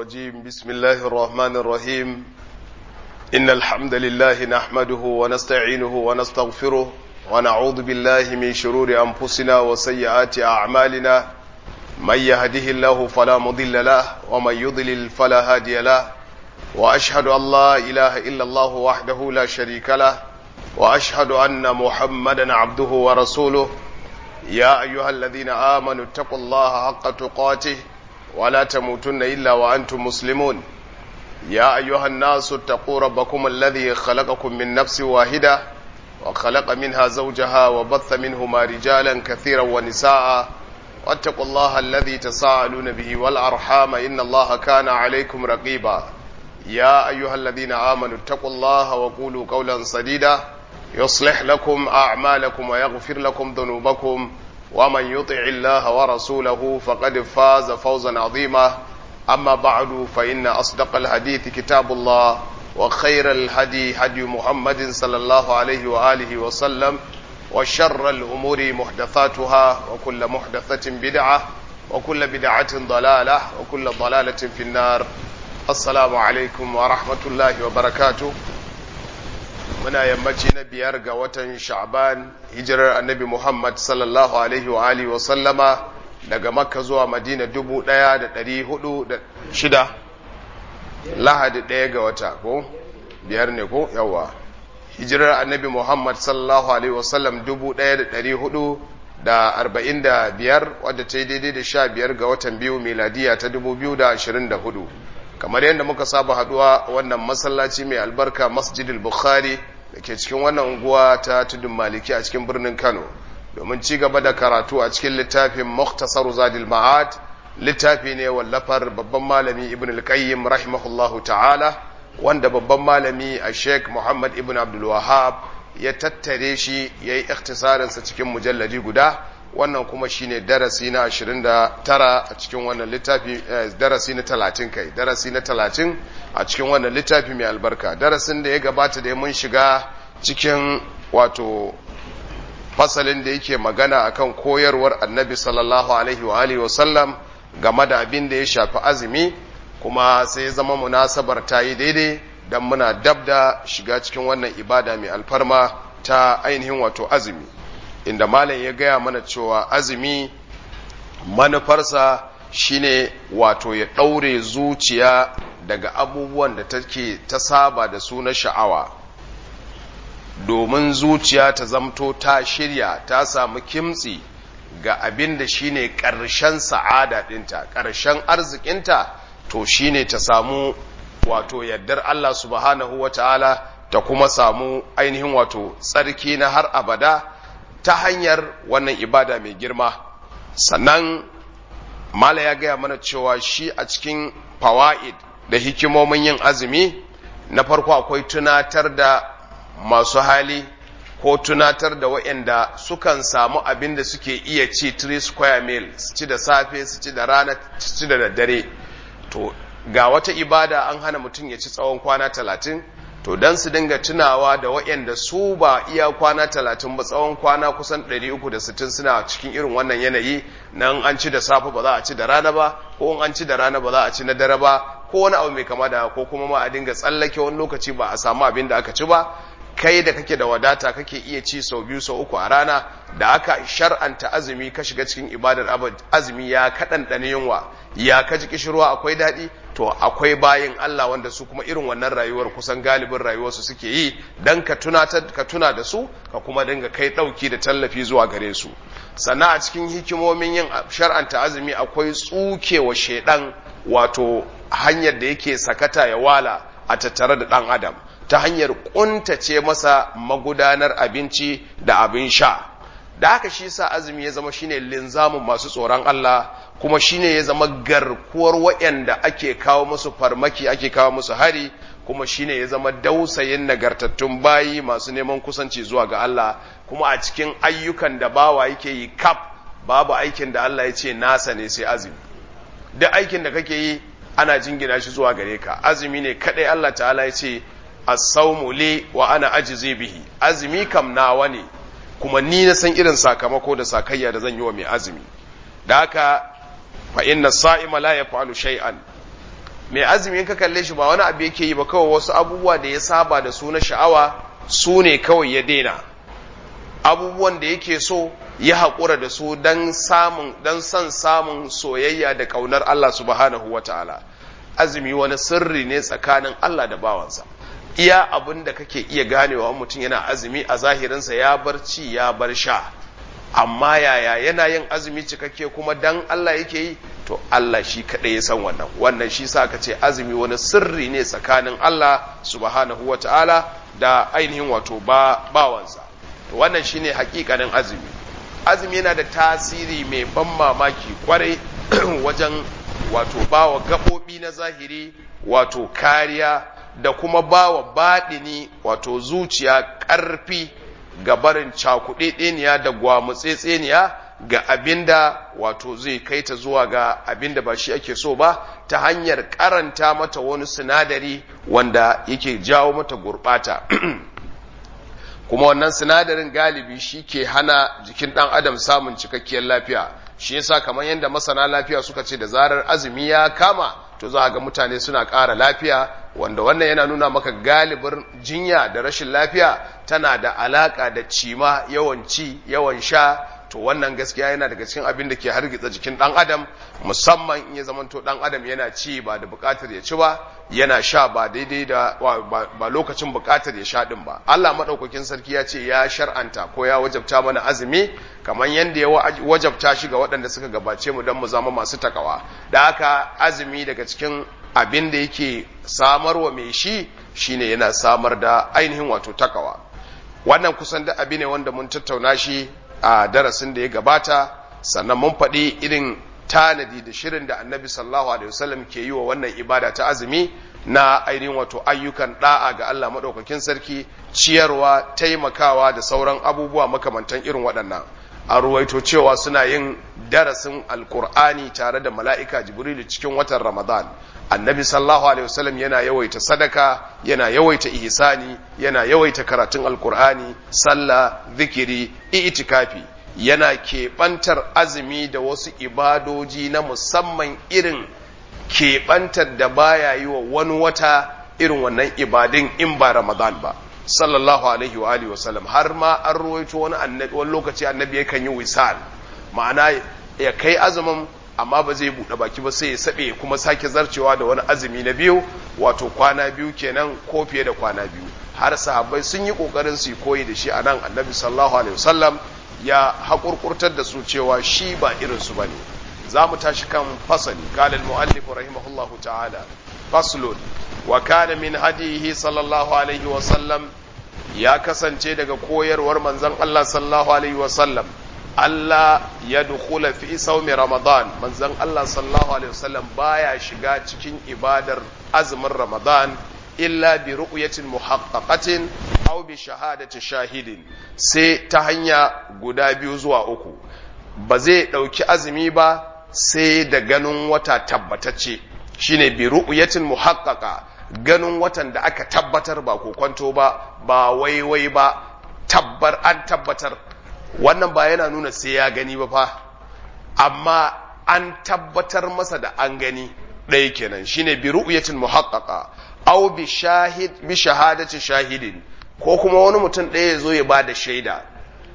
الرجيم بسم الله الرحمن الرحيم إن الحمد لله نحمده ونستعينه ونستغفره ونعوذ بالله من شرور أنفسنا وسيئات أعمالنا من يهده الله فلا مضل له ومن يضلل فلا هادي له وأشهد أن لا إله إلا الله وحده لا شريك له وأشهد أن محمدا عبده ورسوله يا أيها الذين آمنوا اتقوا الله حق تقاته ولا تموتن إلا وأنتم مسلمون يا أيها الناس اتقوا ربكم الذي خلقكم من نفس واحدة وخلق منها زوجها وبث منهما رجالا كثيرا ونساء واتقوا الله الذي تساءلون به والأرحام إن الله كان عليكم رقيبا يا أيها الذين آمنوا اتقوا الله وقولوا قولا سديدا يصلح لكم أعمالكم ويغفر لكم ذنوبكم ومن يطع الله ورسوله فقد فاز فوزا عظيما أما بعد فإن أصدق الحديث كتاب الله وخير الهدي هدي محمد صلى الله عليه وآله وسلم وشر الأمور محدثاتها وكل محدثة بدعة وكل بدعة ضلالة وكل ضلالة في النار السلام عليكم ورحمة الله وبركاته muna yammaci na biyar ga watan sha'ban hijirar annabi muhammad sallallahu alaihi wa alihi wa sallama daga makka zuwa madina dubu ɗaya da ɗari hudu da shida lahadi ɗaya ga wata ko biyar ne ko yawa hijirar annabi muhammad sallallahu alaihi wa sallam dubu ɗaya da ɗari hudu da arba'in da biyar wadda ta yi daidai da sha biyar ga watan biyu miladiya ta dubu biyu da ashirin da hudu kamar yadda muka saba haduwa wannan masallaci mai albarka masjidil bukhari da ke cikin wannan unguwa ta tudun maliki a cikin birnin kano domin ci gaba da karatu a cikin littafin muktasar zadil ma'ad littafi ne wallafar babban malami ibn al-qayyim rahimahullahu ta'ala wanda babban malami a sheikh muhammad ibn abdul wahab ya tattare shi ya yi ikhtisarinsa cikin mujalladi guda wannan kuma shine darasi na 29 a cikin wannan littafi darasi na 30 kai darasi na 30 a cikin wannan littafi mai albarka darasin da ya gabata da mun shiga cikin wato fasalin da yake magana akan koyarwar annabi sallallahu alaihi wa alihi wasallam game da abin da ya shafi azumi kuma sai zama munasabar ta yi daidai don muna dab da shiga cikin wannan ibada mai alfarma ta ainihin wato azumi inda malam ya gaya mana cewa azumi manufarsa shine wato ya ɗaure zuciya daga abubuwan da take ta saba da su na sha'awa domin zuciya ta zamto ta shirya ta samu kimtsi ga abin da shine ƙarshen sa'ada ɗinta ƙarshen arzikinta to shine ta samu wato yardar Allah subhanahu wa ta'ala ta kuma samu ainihin wato tsarki na har abada ta hanyar wannan ibada mai girma sannan mala ya gaya mana cewa shi a cikin fawa'id da hikimomin yin azumi na farko akwai tunatar da masu hali ko tunatar da waɗanda sukan samu abin da suke iya ci 3 square meal su ci da safe su ci da rana su ci da daddare to ga wata ibada an hana mutum ya ci tsawon kwana talatin to don su dinga tunawa da waɗanda su ba iya kwana talatin ba tsawon kwana kusan 360 suna cikin irin wannan yanayi nan an ci da safe ba za a ci da rana ba ko an ci da rana ba za a ci na dare ba ko wani abu mai kama da ko kuma ma a dinga tsallake wani lokaci ba a samu abin da aka ci ba kai da kake da wadata kake iya ci sau biyu sau uku a rana da aka shar'anta azumi ka shiga cikin ibadar azumi ya kaɗanɗane yunwa ya ka ji kishirwa akwai daɗi to akwai bayin Allah wanda su kuma irin wannan rayuwar kusan galibin rayuwarsu suke yi dan ka tunatar ka tuna da su ka kuma dinga kai ɗauki da tallafi zuwa gare su sannan a cikin hikimomin yin shar'anta azumi akwai tsukewa shaidan wato hanyar da yake sakata ya wala a tattare da ɗan adam ta hanyar ƙuntace masa magudanar abinci da abin sha da haka shi sa azumi ya zama shine linzamin masu tsoron Allah kuma shine ya zama garkuwar waɗanda ake kawo musu farmaki ake kawo musu hari kuma shine ya zama dausayin nagartattun bayi masu neman kusanci zuwa ga Allah kuma a cikin ayyukan da bawa yake yi kaf babu aikin da Allah ya ce nasa ne sai azumi duk aikin da kake yi ana jingina shi zuwa gare ka azumi ne kadai Allah ta'ala ya ce as-sawmu li wa ana ajzi bihi azumi kam nawa ne kuma ni na san irin sakamako da sakayya da zan yi wa mai azumi da haka fa inna sa'ima la yaf'alu shay'an mai azumi in ka kalle shi ba wani abu yake yi ba kawai wasu abubuwa da ya saba da su na sha'awa su ne kawai ya daina abubuwan da yake so ya haƙura da su don samun don son samun soyayya da ƙaunar Allah subhanahu wa ta'ala azumi wani sirri ne tsakanin Allah da bawansa iya abin da kake iya ganewa mutum yana azumi a zahirinsa ya bar ci ya bar sha amma yaya yana yin azumi cikakke kuma dan Allah yake yi to Allah shi kaɗai ya san wannan wannan shi sa ka ce azumi wani sirri ne tsakanin Allah subhanahu wa ta'ala da ainihin wato ba bawansa wannan shine hakikanin azumi azumi yana da tasiri mai ban mamaki kwarai wajen wato bawa gaɓoɓi na zahiri wato kariya da kuma bawa baɗini wato zuciya ƙarfi ga barin cakuɗeɗeniya da gwamutsetseniya ga abinda wato zai kai ta zuwa ga abinda ba shi ake so ba ta hanyar karanta mata wani sinadari wanda yake jawo mata gurɓata kuma wannan sinadarin galibi shi ke hana jikin ɗan adam samun cikakkiyar lafiya shi yasa kamar yadda masana lafiya suka ce da zarar azumi ya kama to za ga mutane suna ƙara lafiya wanda wannan yana nuna maka galibin jinya da rashin lafiya tana da alaƙa da cima yawan ci yawan sha to wannan gaskiya yana daga cikin abin da ke hargitsa jikin ɗan adam musamman in ya zamanto ɗan adam yana ci ba da buƙatar ya ci ba yana sha ba daidai da ba lokacin buƙatar ya sha ɗin ba Allah maɗaukakin sarki ya ce ya shar'anta ko ya wajabta mana azumi kamar yadda ya wajabta shi ga waɗanda suka gabace mu don mu zama masu takawa da haka azumi daga cikin abin da yake samarwa mai shi shine yana samar da ainihin wato takawa wannan kusan da abi ne wanda mun tattauna shi a darasin da ya gabata sannan mun faɗi irin tanadi da shirin da annabi sallallahu alaihi wasallam ke yi wa wannan ibada ta azumi na ainihin wato ayyukan da'a ga Allah maɗaukakin sarki ciyarwa taimakawa da sauran abubuwa makamantan irin waɗannan a ruwaito cewa suna yin darasin alkur'ani tare da mala'ika jibrilu cikin watan ramadan annabi sallallahu alaihi wasallam yana yawaita sadaka yana yawaita ihsani yana yawaita karatun alkur'ani sallah zikiri itikafi yana keɓantar azumi da wasu ibadoji na musamman irin keɓantar da baya yi wa wani wata irin wannan ibadin in ba ramadan ba sallallahu alaihi wa alihi wasallam har ma an ruwaito wani annabi wani lokaci annabi yakan yi wisal ma'ana ya kai azumin amma ba zai buɗe baki ba sai ya saɓe kuma sake zarcewa da wani azumi na biyu wato kwana biyu kenan ko fiye da kwana biyu har sahabbai sun yi ƙoƙarin su koyi da shi a nan annabi sallallahu alaihi wasallam ya haƙurƙurtar da su cewa shi ba irin su bane za mu tashi kan fasali qala al-mu'allif rahimahullahu ta'ala faslun wa kana min hadihi sallallahu alaihi wasallam ya kasance daga koyarwar manzon Allah sallallahu alaihi wasallam Allah ya dukula fi saumi Ramadan manzon Allah sallallahu alaihi wasallam baya shiga cikin ibadar azumin Ramadan illa bi ru'yatin muhaqqaqatin aw bi shahadati shahidin sai ta hanya guda biyu zuwa uku ba zai dauki azumi ba sai da ganin wata tabbatacce shine bi ru'yatin muhaqqaqa ganin watan da aka tabbatar ba kokonto ba ba waiwai ba tabbar an tabbatar wannan ba yana nuna sai ya gani ba fa amma an tabbatar masa da an gani ɗaya kenan shine bi ru'yatin muhaqqaqa aw bi shahid bi shahadati shahidin ko kuma wani mutum ɗaya ya zo ya ba da shaida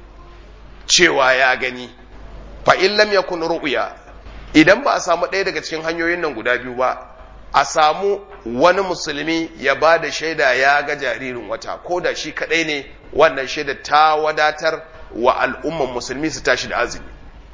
cewa ya gani fa in lam yakun ru'ya idan ba a samu ɗaya daga cikin hanyoyin nan guda biyu ba a samu wani musulmi ya ba da shaida ya ga jaririn wata ko da shi kaɗai ne wannan shaida ta wadatar wa al'umman musulmi su tashi da azumi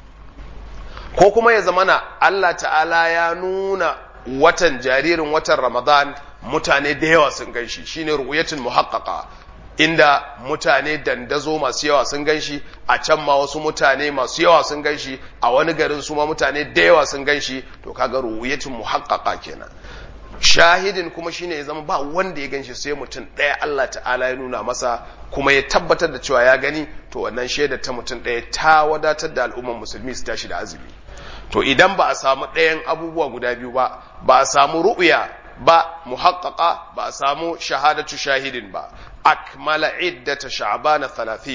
ko kuma ya zamana Allah ta'ala ya nuna watan jaririn watan Ramadan mutane da yawa sun ganshi shine ru'yatul muhaqqaqa inda mutane dandazo masu yawa sun ganshi a can ma wasu mutane masu yawa sun ganshi a wani garin su ma mutane da yawa sun ganshi to kaga ru'yatul muhaqqaqa kenan shahidin kuma shine ya zama ba wanda ya ganshi sai mutum ɗaya Allah ta'ala ya nuna masa kuma ya tabbatar da cewa ya gani to wannan shaidar ta mutum ɗaya ta wadatar da al'ummar musulmi su tashi da azumi to idan ba a samu ɗayan abubuwa guda biyu ba ba a samu ru'ya ba muhaqqaqa ba a samu shahadatu shahidin ba akmala iddata sha'bana 30 to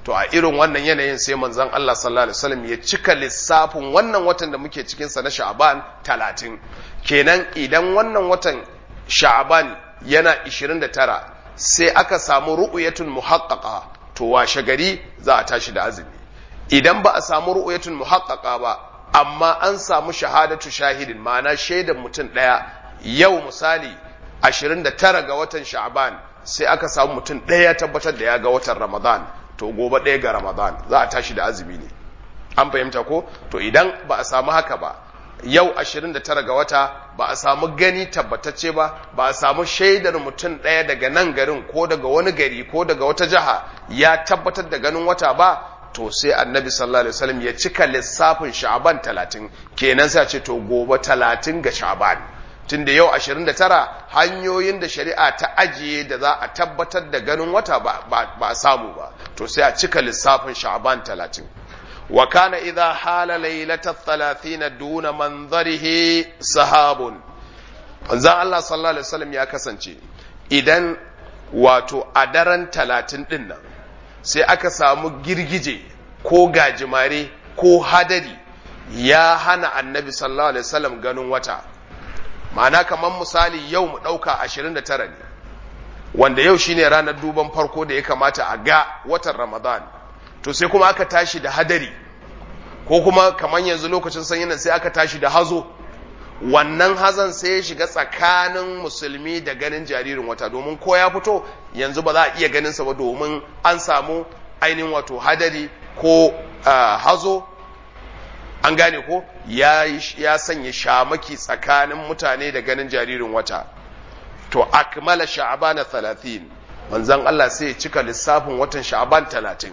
to a irin wannan yanayin sai manzon Allah sallallahu alaihi wasallam ya cika lissafin wannan watan da muke cikin sa na Sha'ban 30 kenan idan wannan watan Sha'ban yana 29 sai aka samu ru'yatun muhaqqaqa to washe gari za a tashi da azumi idan ba a samu ru'yatun muhaqqaqa ba amma an samu shahadatu shahidin ma'ana shaidan mutum daya yau misali 29 ga watan Sha'ban sai aka samu mutum ɗaya ya tabbatar da ya ga watan Ramadan to gobe ɗaya ga Ramadan za a tashi da azumi ne an fahimta ko to idan ba a samu haka ba yau 29 ga wata ba a samu gani tabbatacce ba ba a samu shaidar mutum ɗaya daga nan garin ko daga wani gari ko daga wata jiha ya tabbatar da ganin wata ba to sai annabi sallallahu alaihi wasallam ya cika lissafin sha'ban 30 kenan sai a ce to gobe 30 ga sha'ban tunda yau 29 hanyoyin da shari'a ta ajiye da za a tabbatar da ganin wata ba a samu ba to sai a cika lissafin sha'ban 30 wa kana idha hala lailata 30 duna manzarihi sahabun manzon Allah sallallahu alaihi wasallam ya kasance idan wato a daren 30 din nan sai aka samu girgije ko gajimare ko hadari ya hana annabi sallallahu alaihi wasallam ganin wata ma'ana kamar misali yau mu ɗauka 29 ne wanda yau shine ranar duban farko da ya kamata a ga watan ramadan to sai kuma aka tashi da hadari ko kuma kamar yanzu lokacin sanyi nan sai aka tashi da hazo wannan hazan sai ya shiga tsakanin musulmi da ganin jaririn wata domin ko ya fito yanzu ba za a iya ganin sa ba domin an samu ainihin wato hadari ko hazo an gane ko ya, ya sanya shamaki tsakanin mutane da ganin jaririn wata to akmala sha'bana 30 manzon Allah sai ya cika lissafin watan sha'ban 30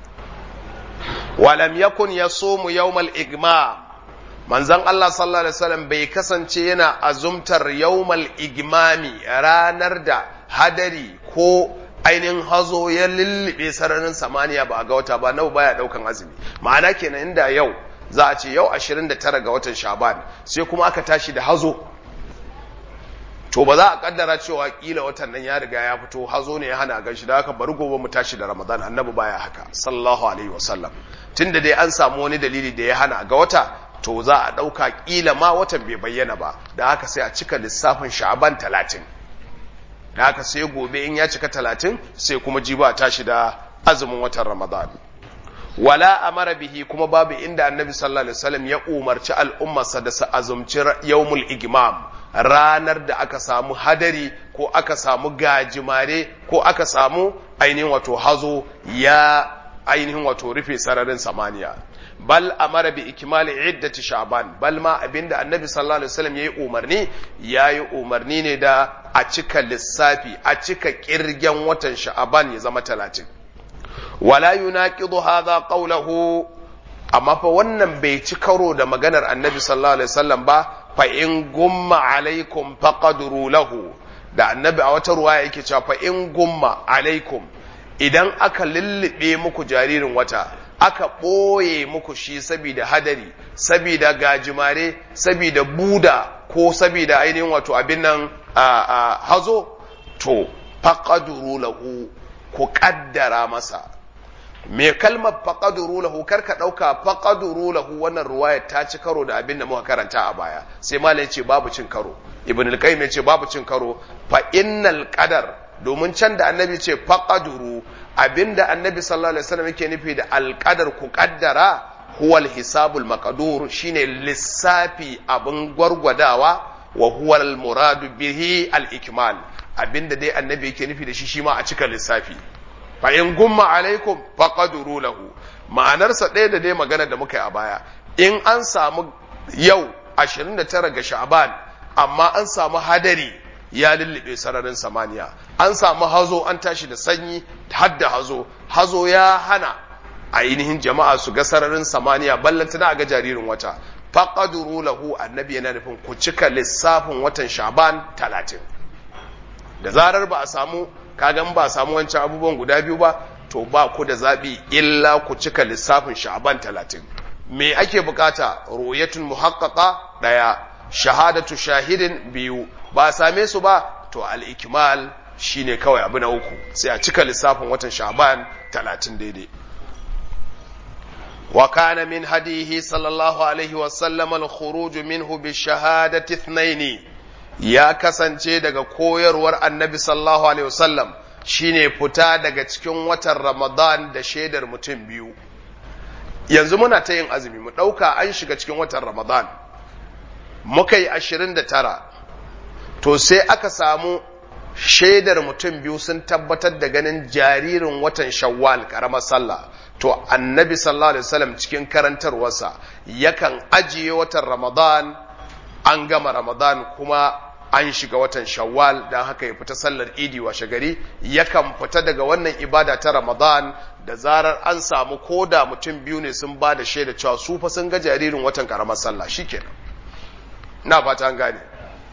walam yakun yasumu yawmal igma manzon Allah sallallahu alaihi wasallam bai kasance yana azumtar yawmal igmami ranar da hadari ko ainihin hazo ya lullube sararin samaniya ba a ga wata ba nau baya daukan azumi ma'ana kenan inda yau za a ce yau 29 ga watan shaban sai kuma aka tashi da hazo to ba za a kaddara cewa kila watan nan ya riga ya fito hazo ne ya hana gan shi da haka bari gobe mu tashi da ramadan annabi baya haka sallallahu alaihi wasallam tunda dai an samu wani dalili da ya hana ga wata to za a dauka kila ma watan bai bayyana ba da haka sai a cika lissafin sha'ban 30 da haka sai gobe in ya cika 30 sai kuma jiba tashi da azumin watan ramadan wala amara bihi kuma babu inda annabi sallallahu alaihi wasallam ya umarci al'ummarsa da su azumci yawmul igmam ranar da aka samu hadari ko aka samu gajimare ko aka samu ainihin wato hazo ya ainihin wato rufe sararin samaniya bal amara bi ikmali iddati sha'ban bal ma abinda annabi sallallahu alaihi wasallam yayi umarni yayi umarni ne da a cika lissafi a cika kirgen watan sha'ban ya zama 30 wala yunaqidu hadha qawluhu amma fa wannan bai ci karo da maganar annabi sallallahu alaihi wasallam ba fa in gumma alaikum faqadru lahu da annabi a wata ruwaya yake cewa fa in gumma alaikum idan aka lullube muku jaririn wata aka ɓoye muku shi saboda hadari saboda gajimare saboda buda ko saboda ainihin wato abin nan hazo to faqadru lahu ku kaddara masa me kalmar faqaduru lahu karka dauka faqaduru lahu wannan ruwaya ta ci karo da abin da muka karanta a baya sai malam ce babu cin karo ibn al-qayyim ya ce babu cin karo fa innal qadar domin can da annabi ce faqaduru abinda annabi sallallahu alaihi wasallam yake nufi da al-qadar ku kaddara huwa al-hisabul maqdur shine lissafi abin gwargwadawa wa huwa al-muradu bihi al-ikmal abinda dai annabi yake nufi da shi shi ma a cika lissafi fa in gumma alaikum faqaduru lahu ma'anarsa ɗaya da dai magana da muka yi a baya in an samu yau 29 ga sha'ban amma an samu hadari ya lullube sararin samaniya an samu hazo an tashi da sanyi har da hazo hazo ya hana ainihin jama'a su ga sararin samaniya ballanta na ga jaririn wata faqaduru lahu annabi yana nufin ku cika lissafin watan sha'ban 30 da zarar ba a samu kagan ba samu wancan abubuwan guda biyu ba to ba ku da zaɓi illa ku cika lissafin sha'ban talatin me ake bukata ru'yatun muhaqqaqa daya shahadatu shahidin biyu ba same su ba to al-ikmal shine kawai abu na uku sai a cika lissafin watan sha'ban talatin daidai وكان من هديه صلى الله عليه وسلم الخروج منه بالشهادة اثنين يا kasance daga koyarwar annabi sallallahu alaihi wasallam shine fita daga cikin watan Ramadan da shaidar mutum biyu yanzu muna ta yin azumi mu ɗauka an shiga cikin watan Ramadan muka yi ashirin da tara to sai aka samu shaidar mutum biyu sun tabbatar da ganin jaririn watan shawwal karamar sallah to annabi sallallahu alaihi wasallam cikin karantarwarsa yakan ajiye watan ramadan an gama ramadan kuma an shiga watan shawwal don haka ya fita sallar idi washe gari yakan fita daga wannan ibada ta ramadan da zarar an samu koda mutum biyu ne sun ba da shaida cewa su fa sun ga jaririn watan karamar sallah shikenan na fata an gane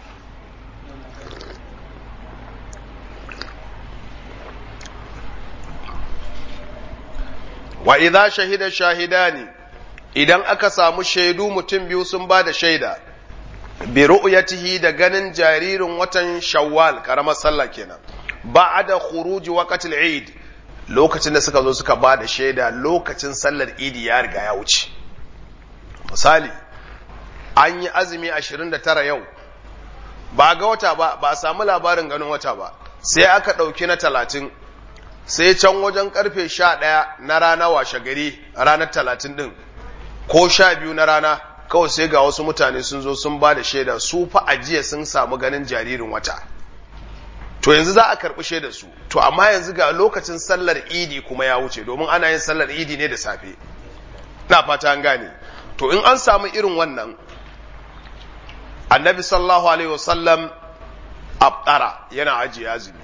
wa idza shahida shahidani idan aka samu shaidu mutum biyu sun ba da shaida bi ru'yatihi da ganin jaririn watan shawwal karamar sallah kenan ba'da khuruji waqtil eid lokacin da suka zo suka ba da shaida lokacin sallar idi ya riga ya wuce misali an yi azumi 29 yau ba ga wata ba ba a samu labarin ganin wata ba sai aka ɗauki na talatin sai can wajen karfe sha ɗaya na rana washe gari ranar talatin ɗin ko sha biyu na rana kawai sai ga wasu mutane sun zo sun ba da shaida su fa ajiya sun samu ganin jaririn wata to yanzu za a karɓi shaida su to amma yanzu ga lokacin sallar idi kuma ya wuce domin ana yin sallar idi ne da safe na fata an gane to in an samu irin wannan annabi sallallahu alaihi wasallam abdara yana ajiye azumi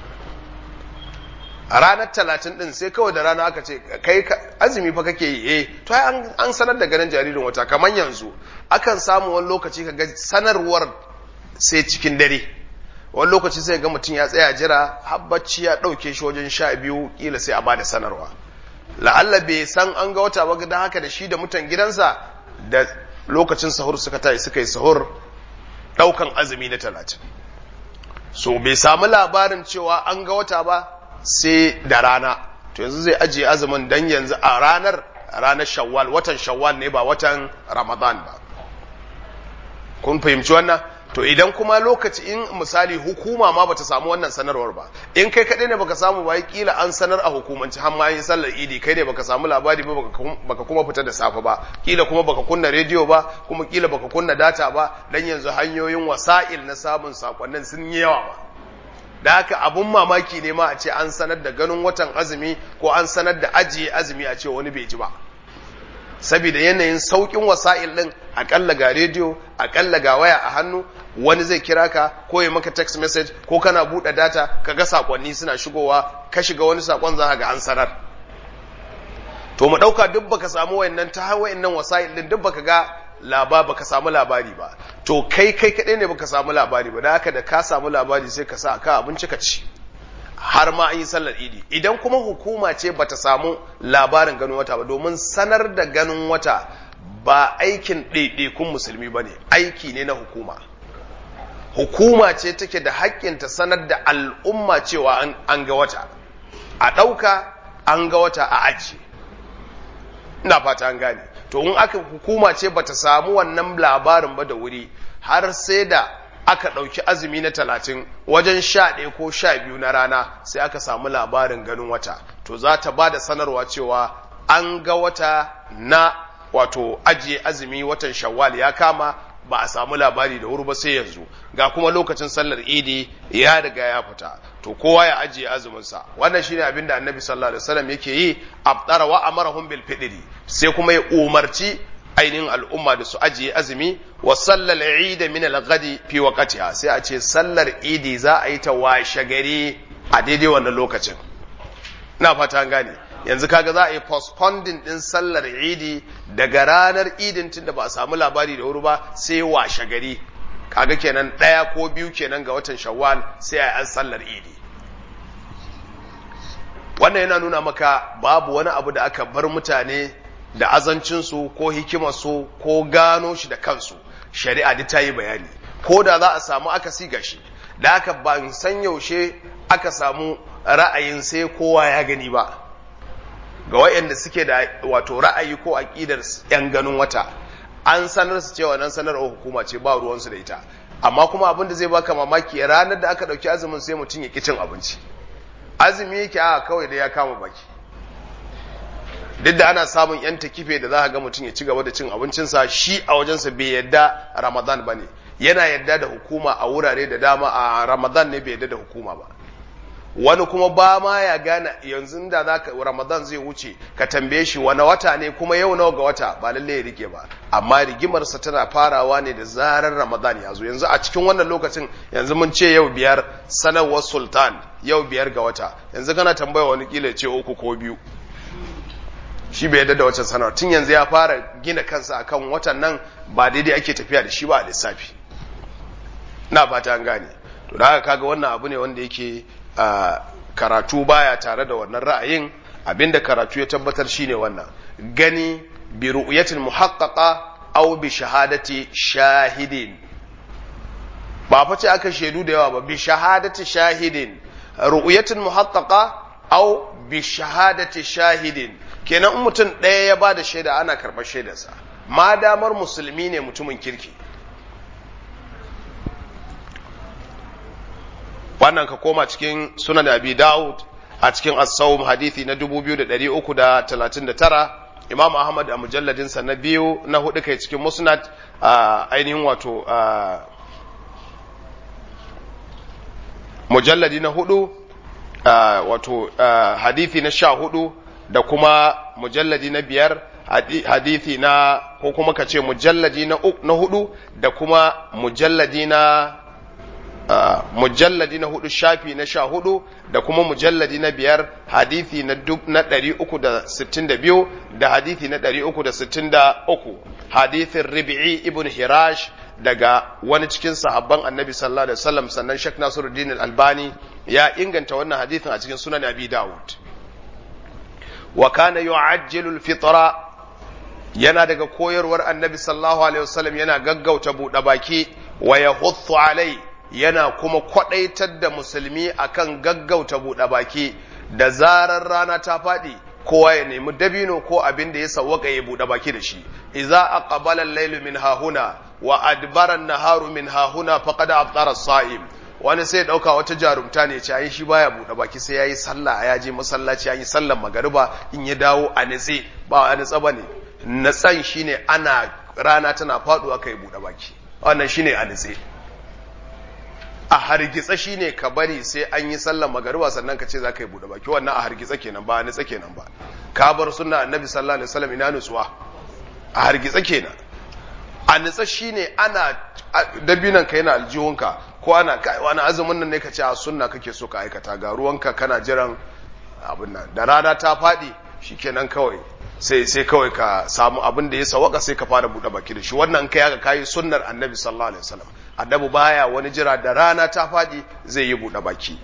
a ranar talatin din sai kawai da rana aka ce kai azumi fa kake yi eh to an sanar da ganin jaririn wata kamar yanzu akan samu wani lokaci ka ga sanarwar sai cikin dare wani lokaci sai ga mutum ya tsaya jira habbaci ya ɗauke shi wajen sha biyu kila sai a bada sanarwa la'alla bai san an ga wata ba don haka da shi da mutan gidansa da lokacin sahur suka tayi suka yi sahur ɗaukan azumi na talatin so bai samu labarin cewa an ga wata ba sai da rana to yanzu zai ajiye azumin dan yanzu a ranar ranar shawwal watan shawwal ne ba watan ramadan ba kun fahimci wannan to idan kuma lokaci in misali hukuma ma bata samu wannan sanarwar ba in kai kaɗai ne baka samu ba kila an sanar a hukumanci har ma yin sallar idi kai ne baka samu labari ba baka kuma fita da safe ba kila kuma baka kunna rediyo ba kuma kila baka kunna data ba dan yanzu hanyoyin wasa'il na samun sakonnin sun yi yawa ba da haka abun mamaki ne ma a ce an sanar da ganin watan azumi ko an sanar da ajiye azumi a ce wani bai ji ba saboda yanayin saukin wasa'il din akalla ga rediyo akalla ga waya a hannu wani zai kira ka ko ya maka text message ko kana buɗe data ka ga sakonni suna shigowa ka shiga wani sakon za ga an sanar to mu ɗauka duk baka samu wayannan ta wayannan wasa'il din duk baka ga laba baka samu labari ba to kai kai kaɗai ne baka samu labari ba da haka da ka samu labari sai ka sa ka abinci ka ci har ma an yi sallar idi idan kuma hukuma ce bata samu labarin ganin wata ba domin sanar da ganin wata ba aikin ɗaiɗaikun musulmi ba ne aiki ne na hukuma hukuma ce take da haƙƙin ta sanar da al'umma cewa an ga wata a ɗauka an ga wata a aji ina fata an gane to in aka hukuma ce bata samu wannan labarin ba da wuri har sai da aka ɗauki azumi na talatin wajen sha ɗaya ko sha biyu na rana sai aka samu labarin ganin wata to za ta ba da sanarwa cewa an ga wata na wato ajiye azumi watan shawwal ya kama ba a samu labari da wuri ba sai yanzu ga kuma lokacin sallar idi ya riga ya fita to kowa ya ajiye azuminsa wannan shine abin da annabi sallallahu alaihi wasallam yake yi abdara wa amarahum bil fidri sai kuma ya umarci ainihin al'umma da su ajiye azumi wa sallar idi min al-ghadi fi waqtiha sai a ce sallar idi za a yi ta washe gari a daidai wannan lokacin ina fata an gane yanzu kaga za a yi postponing din sallar idi daga ranar idin tunda ba a samu labari da wuri ba sai washe gari kaga kenan ɗaya ko biyu kenan ga watan shawwal sai a yi an sallar idi wannan yana nuna maka babu wani abu da aka bar mutane da azancinsu ko hikimarsu ko gano shi da kansu shari'a duk ta yi bayani ko da za a samu akasi gashi da aka ban san yaushe aka samu ra'ayin sai kowa ya gani ba ga wayanda suke da wato ra'ayi ko aqidar yan ganin wata an sanar su cewa nan sanarwar hukuma ce ba ruwansu da ita amma kuma abin da zai baka mamaki ranar da aka ɗauki azumin sai mutum ya ƙi cin abinci azumi yake a kawai da ya kama baki duk da ana samun yan takife da za ga mutum ya ci gaba da cin abincinsa shi a wajensa bai yadda ramadan ba ne yana yadda da hukuma a wurare da dama a ramadan ne bai yadda da hukuma ba wani kuma ba ma ya gane yanzu da za ka ramadan zai wuce ka tambaye shi wani wata ne kuma yau nawa ga wata ba lalle ya rike ba amma rigimarsa tana farawa ne da zarar ramadan ya zo yanzu a cikin wannan lokacin yanzu mun ce yau biyar sanarwar sultan yau biyar ga wata yanzu kana tambaya wani kila ce uku ko biyu shi bai yadda da wacce sanarwa tun yanzu ya fara gina kansa akan watan nan ba daidai ake tafiya da shi ba a lissafi na fata an gane to da haka kaga wannan abu ne wanda yake Uh, karatu baya tare da wannan ra'ayin abinda karatu ya tabbatar shine wannan gani bi ru'yatil muhaqqaqa aw bi shahadati shahidin ba fa ce aka shaidu da yawa ba bi shahadati shahidin ru'yatil muhaqqaqa aw bi shahadati shahidin kenan in mutum ɗaya ya ba da shaida ana karɓar shaidarsa ma damar musulmi ne mutumin kirki wannan ka koma cikin sunan abi daud a cikin as-sawm hadithi na 2339 imam ahmad a mujalladin sa na biyu na hudu kai cikin musnad ainihin wato mujalladi na hudu wato hadithi na sha hudu da kuma mujalladi na biyar hadithi na ko kuma ka ce mujalladi na hudu da kuma mujalladi na Uh, mujalladi na hudu shafi na sha hudu da kuma mujalladi na biyar hadithi na ɗari uku da sittin da biyu da hadithi na ɗari uku da sittin da uku hadithin ribi'i ibn hirash daga wani cikin sahabban annabi sallallahu alaihi wasallam sannan shek nasiruddin albani ya inganta wannan hadithin a cikin sunan abi dawud wa kana yu'ajjilu al-fitra yana daga koyarwar annabi sallallahu alaihi wasallam yana gaggauta buɗe baki wa yahuthu alai yana kuma kwadaitar da musulmi akan gaggauta buɗe baki da zarar rana ta faɗi kowa ya nemi dabino ko abin da ya sawwaka ya buɗe baki da shi idza aqbala al-laylu min hahuna wa adbara an-naharu min hahuna faqad aftara as-sa'im wani sai dauka wata jarumta ne ce ai shi baya buɗe baki sai yayi sallah ya je masallaci yayi sallar magariba in ya dawo a nitse ba a nitsa bane natsan shine ana rana tana faduwa kai buɗe baki wannan shine a nitse a hargitsa shine ka bari sai an yi sallar magariba sannan ka ce za ka yi buɗe baki wannan a hargitsa kenan ba a nitsa kenan ba ka bar sunna annabi sallallahu alaihi wasallam ina nutsuwa a hargitsa kenan a nitsa shine ana dabinan ka yana aljihunka ko ana kai wani azumin nan ne ka ce a sunna kake so ka aikata ga ruwanka kana jiran abin nan da rana ta faɗi shikenan kawai sai sai kawai ka samu abin da ya sawaka sai ka fara buɗe baki da shi wannan kai haka kai sunnar annabi sallallahu alaihi wasallam annabi baya wani jira da rana ta faɗi zai yi buɗe baki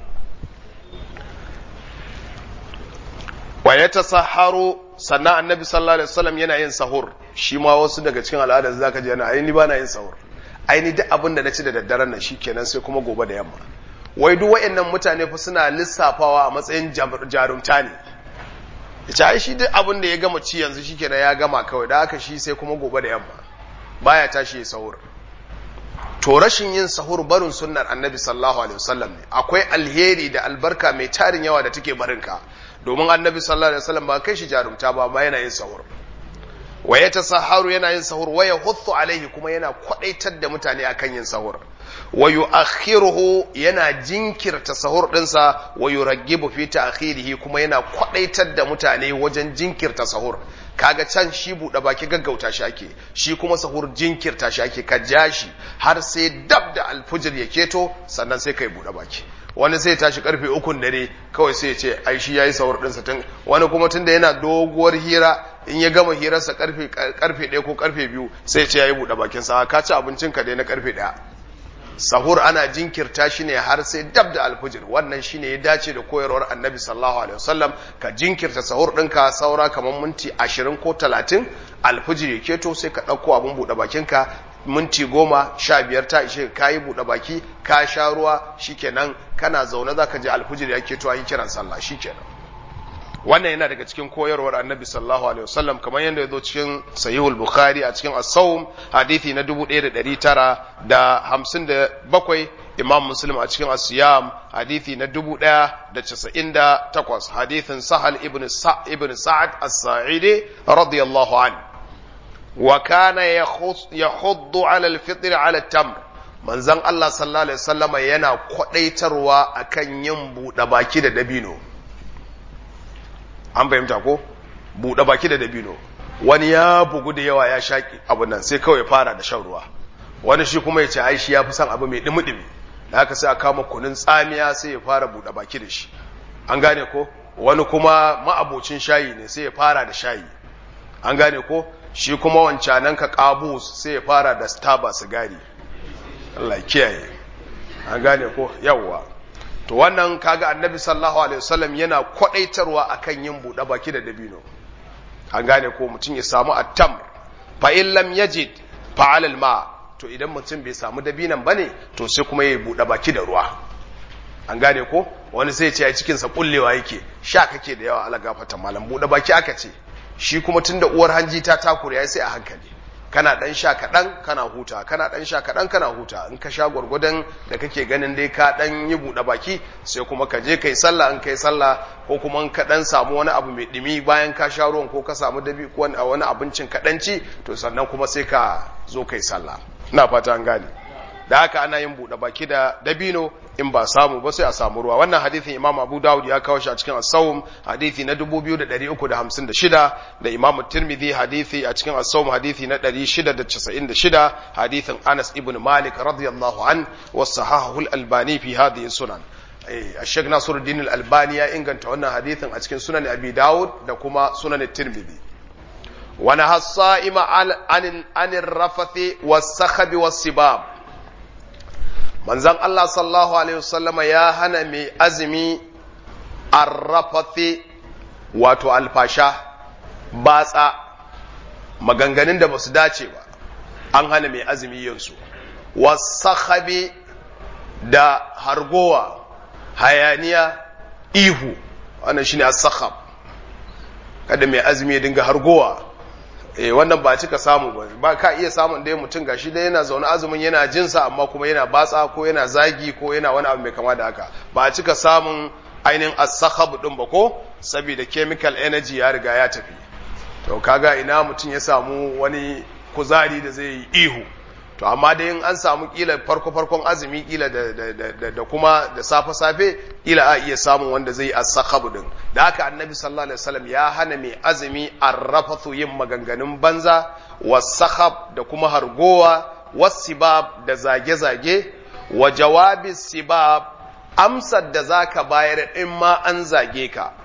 wa ya tasahharu sannan annabi sallallahu alaihi wasallam yana yin sahur shi ma wasu daga cikin al'adar zaka ji yana aini ba na yin sahur aini duk abin da na ci da daddaren nan shikenan sai kuma gobe da yamma wai duk wayannan mutane fa suna lissafawa a matsayin jarumta ne yace ai shi duk abin da ya gama ci yanzu shikenan ya gama kawai da haka shi sai kuma gobe da yamma baya tashi ya sahur to rashin yin sahur barin sunnar annabi sallallahu alaihi wasallam ne akwai alheri da albarka mai tarin yawa da take barinka domin annabi sallallahu alaihi wasallam ba kai shi jarumta ba ma yana yin sahur wa ya tasaharu yana yin sahur wa ya huthu alaihi kuma yana kwadaitar da mutane akan yin sahur wa yu'akhiruhu yana jinkirta sahur dinsa wa yuraggibu fi ta'khirihi kuma yana kwadaitar da mutane wajen jinkirta sahur kaga can shi buɗe baki gaggauta shi ake shi kuma sahur jinkirta shi ake ka ja shi har sai dab da alfujir ya keto sannan sai kai buɗe baki wani sai tashi karfe ukun dare kawai sai ya ce ai shi yayi sahur ɗinsa tun wani kuma tunda yana doguwar hira in ya gama hirarsa karfe karfe ɗaya ko karfe biyu sai ya ce yayi buɗe bakin sa ka ci abincin ka dai na karfe ɗaya sahur ana jinkirta shi ne har sai dab da alfujir wannan shine ya dace da koyarwar annabi sallallahu alaihi wasallam ka jinkirta sahur ɗinka saura kamar minti ashirin ko talatin alfujir ya keto sai ka ɗauko abin buɗe bakinka minti goma sha biyar ta ishe ka yi buɗe baki ka sha ruwa shikenan kana zaune za ka ji alfujir ya keto an yi kiran sallah shikenan wannan yana daga cikin koyarwar annabi sallallahu alaihi wasallam kamar yadda ya zo cikin sahihul bukhari a cikin as-sawm hadithi na 1957 imam muslim a cikin as-siyam hadithi na 1098 hadithin sahal ibn sa ibn sa'ad as-sa'idi radiyallahu anhu wa kana yahuddu ala al-fitr ala at-tamr manzon Allah sallallahu alaihi wasallama yana kwadaitarwa akan yin buɗe baki da dabino an fahimta ko buɗe baki da dabino wani ya bugu da yawa ya shaƙi abu nan sai kawai fara da shan ruwa wani shi kuma ya ce ai shi ya fi son abu mai dumi-dumi da haka sai a kama kunun tsamiya sai ya fara buɗe baki da shi an gane ko wani kuma ma'abocin shayi ne sai ya fara da shayi an gane ko shi kuma wancanan ka kabus sai ya fara da staba sigari Allah kiyaye an gane ko yawwa to wannan kaga annabi sallallahu alaihi wasallam yana kwadaitarwa akan yin buɗe baki da dabino an gane ko mutum ya samu attam fa in lam yajid fa alal ma to idan mutum bai samu dabinan bane to sai kuma ya buɗe baki da ruwa an gane ko wani sai ce a cikin sa kullewa yake sha kake da yawa ala gafata malam buɗe baki aka ce shi kuma tunda uwar hanji ta takure yayi sai a hankali kana dan sha kaɗan kana huta kana dan sha kaɗan kana huta in ka sha gwargwadon da kake ganin dai ka dan yi buɗe baki sai kuma ka je kai sallah in kai sallah ko kuma in ka dan samu wani abu mai ɗumi bayan ka sha ruwan ko ka samu dabi ko wani abincin kaɗan ci to sannan kuma sai ka zo kai sallah ina fata an gane da haka ana yin buɗe baki da dabino in ba samu ba sai a samu ruwa wannan hadithin imam abu dawud ya kawo shi a cikin as-sawm hadithi na 2356 da imam tirmidhi hadithi a cikin as-sawm hadithi na 696 hadithin anas ibn malik radiyallahu an wa sahahu al-albani fi hadhihi sunan Sheikh Nasiruddin al-Albani ya inganta wannan hadithin a cikin sunan Abi Dawud da kuma sunan Tirmidhi wa nahassa an an rafathi was-sakhab was-sibab manzan Allah sallallahu Alaihi wasallama ya hana mai azumi arrafathi wato alfasha batsa maganganun da ba su dace ba an hana mai azumi yansu wasakhabi da hargowa hayaniya ihu wannan shine as-sakhab kada mai azumi ya dinga hargowa eh wannan ba cika samu ba ba ka iya samun dai mutum gashi dai yana zaune azumin yana jinsa amma kuma yana batsa ko yana zagi ko yana wani abu mai kama da haka ba cika samun ainihin as-sakhab din ba ko saboda chemical energy ya riga ya tafi to kaga ina mutum ya samu wani kuzari da zai yi ihu to amma dai in an samu kila farko farkon azumi kila da, da, da, da kuma da safe safe kila a iya samun wanda zai as-sakhab din da haka annabi sallallahu alaihi wasallam ya hana mai azumi arrafathu yin maganganun banza was-sakhab da kuma hargowa was-sibab da zage zage wa jawabi sibab amsar da zaka bayar in ma an zage ka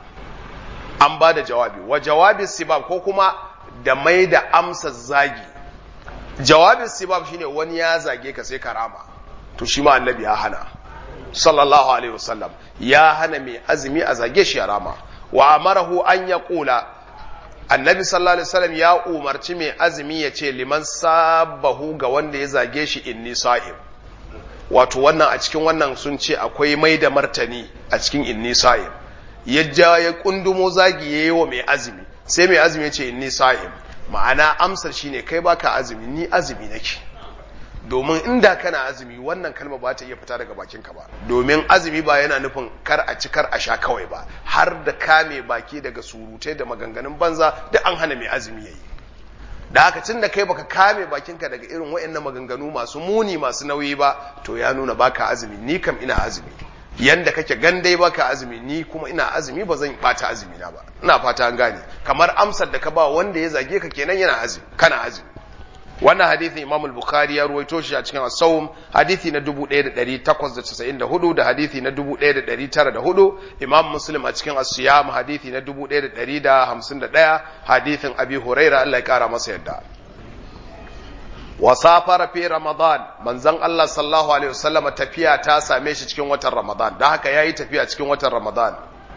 an ba da jawabi wa jawabi sibab ko kuma da mai da amsar zagi jawabin sibab shine wani ya zage ka sai karama to shi ma annabi ya hana sallallahu alaihi wasallam ya hana mai azumi a zage shi ya rama wa amarahu an ya kula annabi sallallahu alaihi wasallam ya umarci mai azumi ya ce liman sabahu ga wanda ya zage shi inni sa'im wato wannan a cikin wannan sun ce akwai mai da martani a cikin inni sa'im ya ja ya kundumo zagi yayi wa mai azumi sai mai azumi ya ce inni sa'im ma'ana amsar shine kai baka azumi ni azumi nake domin inda kana azumi wannan kalma ba ta iya fita daga bakinka ba domin azumi ba yana nufin kar a ci kar a sha kawai ba har da kame baki daga surutai da maganganun banza da an hana mai azumi yayi da haka tun da kai baka kame bakinka daga irin waɗannan maganganu masu muni masu nauyi ba to ya nuna baka azumi ni kam ina azumi yanda kake gandai baka azumi ni kuma ina azumi ba zan bata azumi na ba ina fata an gane kamar amsar da ka ba wanda ya zage ka kenan yana azumi kana azumi wannan hadisin Imam al-Bukhari ya ruwaito shi a cikin As-Sawm hadisi na 1894 da hadisi na 1904 Imam Muslim a cikin As-Siyam hadisi na 1151 hadisin Abi Hurairah Allah ya kara masa yadda wa safara fi Ramadan manzon Allah sallallahu alaihi wasallam tafiya ta same shi cikin watan Ramadan dan haka yayi tafiya cikin watan Ramadan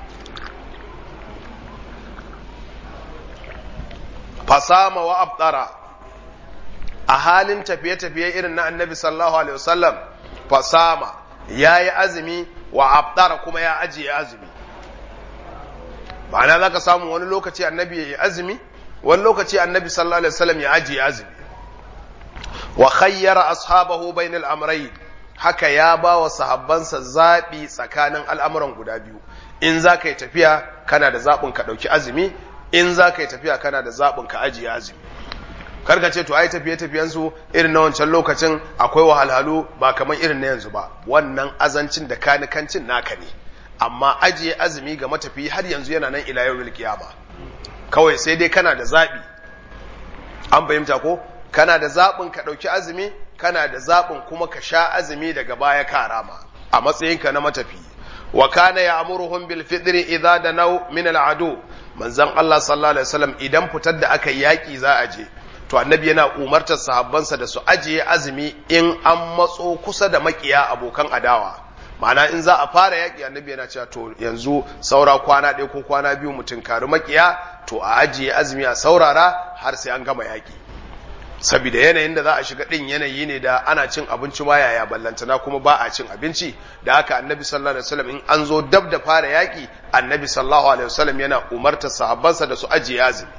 fasama wa abdara a halin tafiye-tafiye irin na annabi sallallahu alaihi wasallam fasama ya yi azumi wa abdara kuma ya ajiye azumi ma'ana za ka samu wani lokaci annabi ya yi azumi wani lokaci annabi sallallahu alaihi wasallam ya ajiye azumi wa khayyara ashabahu bainal amrayn haka ya ba wa sahabbansa zaɓi tsakanin al'amuran guda biyu in za ka yi tafiya kana da zaɓin ka ɗauki azumi in za ka yi tafiya kana da zaɓin ka ajiye azumi karka ce to ai tafiye tafiyensu irin na wancan lokacin akwai wahalhalu ba kamar irin na yanzu ba wannan azancin da kanikancin naka ne amma ajiye azumi ga matafiyi har yanzu yana nan ila yawmil qiyama kawai sai dai kana da zaɓi an fahimta ko kana da zaɓin ka ɗauki azumi kana da zaɓin kuma ka sha azumi daga baya ka rama a matsayinka na matafiyi wa kana ya'muruhum bil fitri idza danaw min al adu manzon Allah sallallahu alaihi wasallam idan fitar da aka yaki za a je to annabi yana umartar sahabbansa da su ajiye azumi in an matso kusa da makiya abokan adawa ma'ana in za a fara yaki annabi yana cewa to yanzu saura kwana ɗaya ko kwana biyu mutum kari makiya to a ajiye azumi a saurara har sai an gama yaki saboda yanayin da za a shiga din yanayi ne da ana cin abinci ma yaya ballantana kuma ba a cin abinci da haka annabi sallallahu alaihi wasallam in an zo dab da fara yaki annabi sallallahu alaihi wasallam yana umartar sahabbansa da su ajiye azumi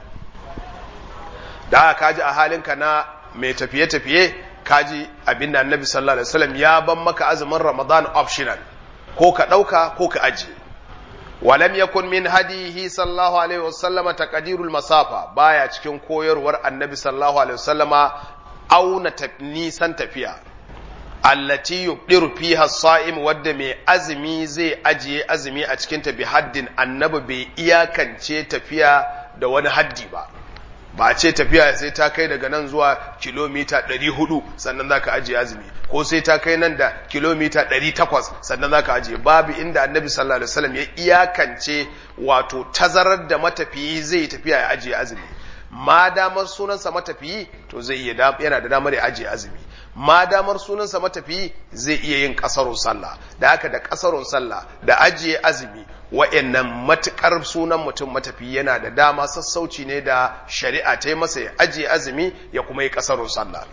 da haka kaji a halinka na mai tafiye tafiye kaji abinda annabi sallallahu alaihi wasallam ya ban maka azumin ramadan optional ko ka dauka ko ka ajiye ولم يكن من هديه صلى الله عليه وسلم تقدير المسافة بايا cikin koyarwar annabi sallallahu alaihi wasallama auna nisan tafiya allati yubdiru fiha as-sa'im wadda mai azumi zai ajiye azumi a cikin ta bi haddin annabi bai iyakance tafiya da wani haddi ba ba ce tafiya sai ta kai daga nan zuwa kilomita 400 sannan zaka ajiye azumi ko sai ta kai nan da kilomita 800 sannan zaka ajiye babu inda annabi sallallahu alaihi wasallam ya iyakance wato tazarar da matafiyi zai tafiya ya ajiye azumi ma damar sunansa matafiyi to zai iya yana da damar ya ajiye azumi ma damar sunansa matafiyi zai iya yin kasarun sallah da haka da kasarun sallah da ajiye azumi wa'annan matukar sunan mutum matafiyi yana da dama sassauci ne da shari'a ta yi masa ya ajiye azumi ya kuma yi kasarun sallah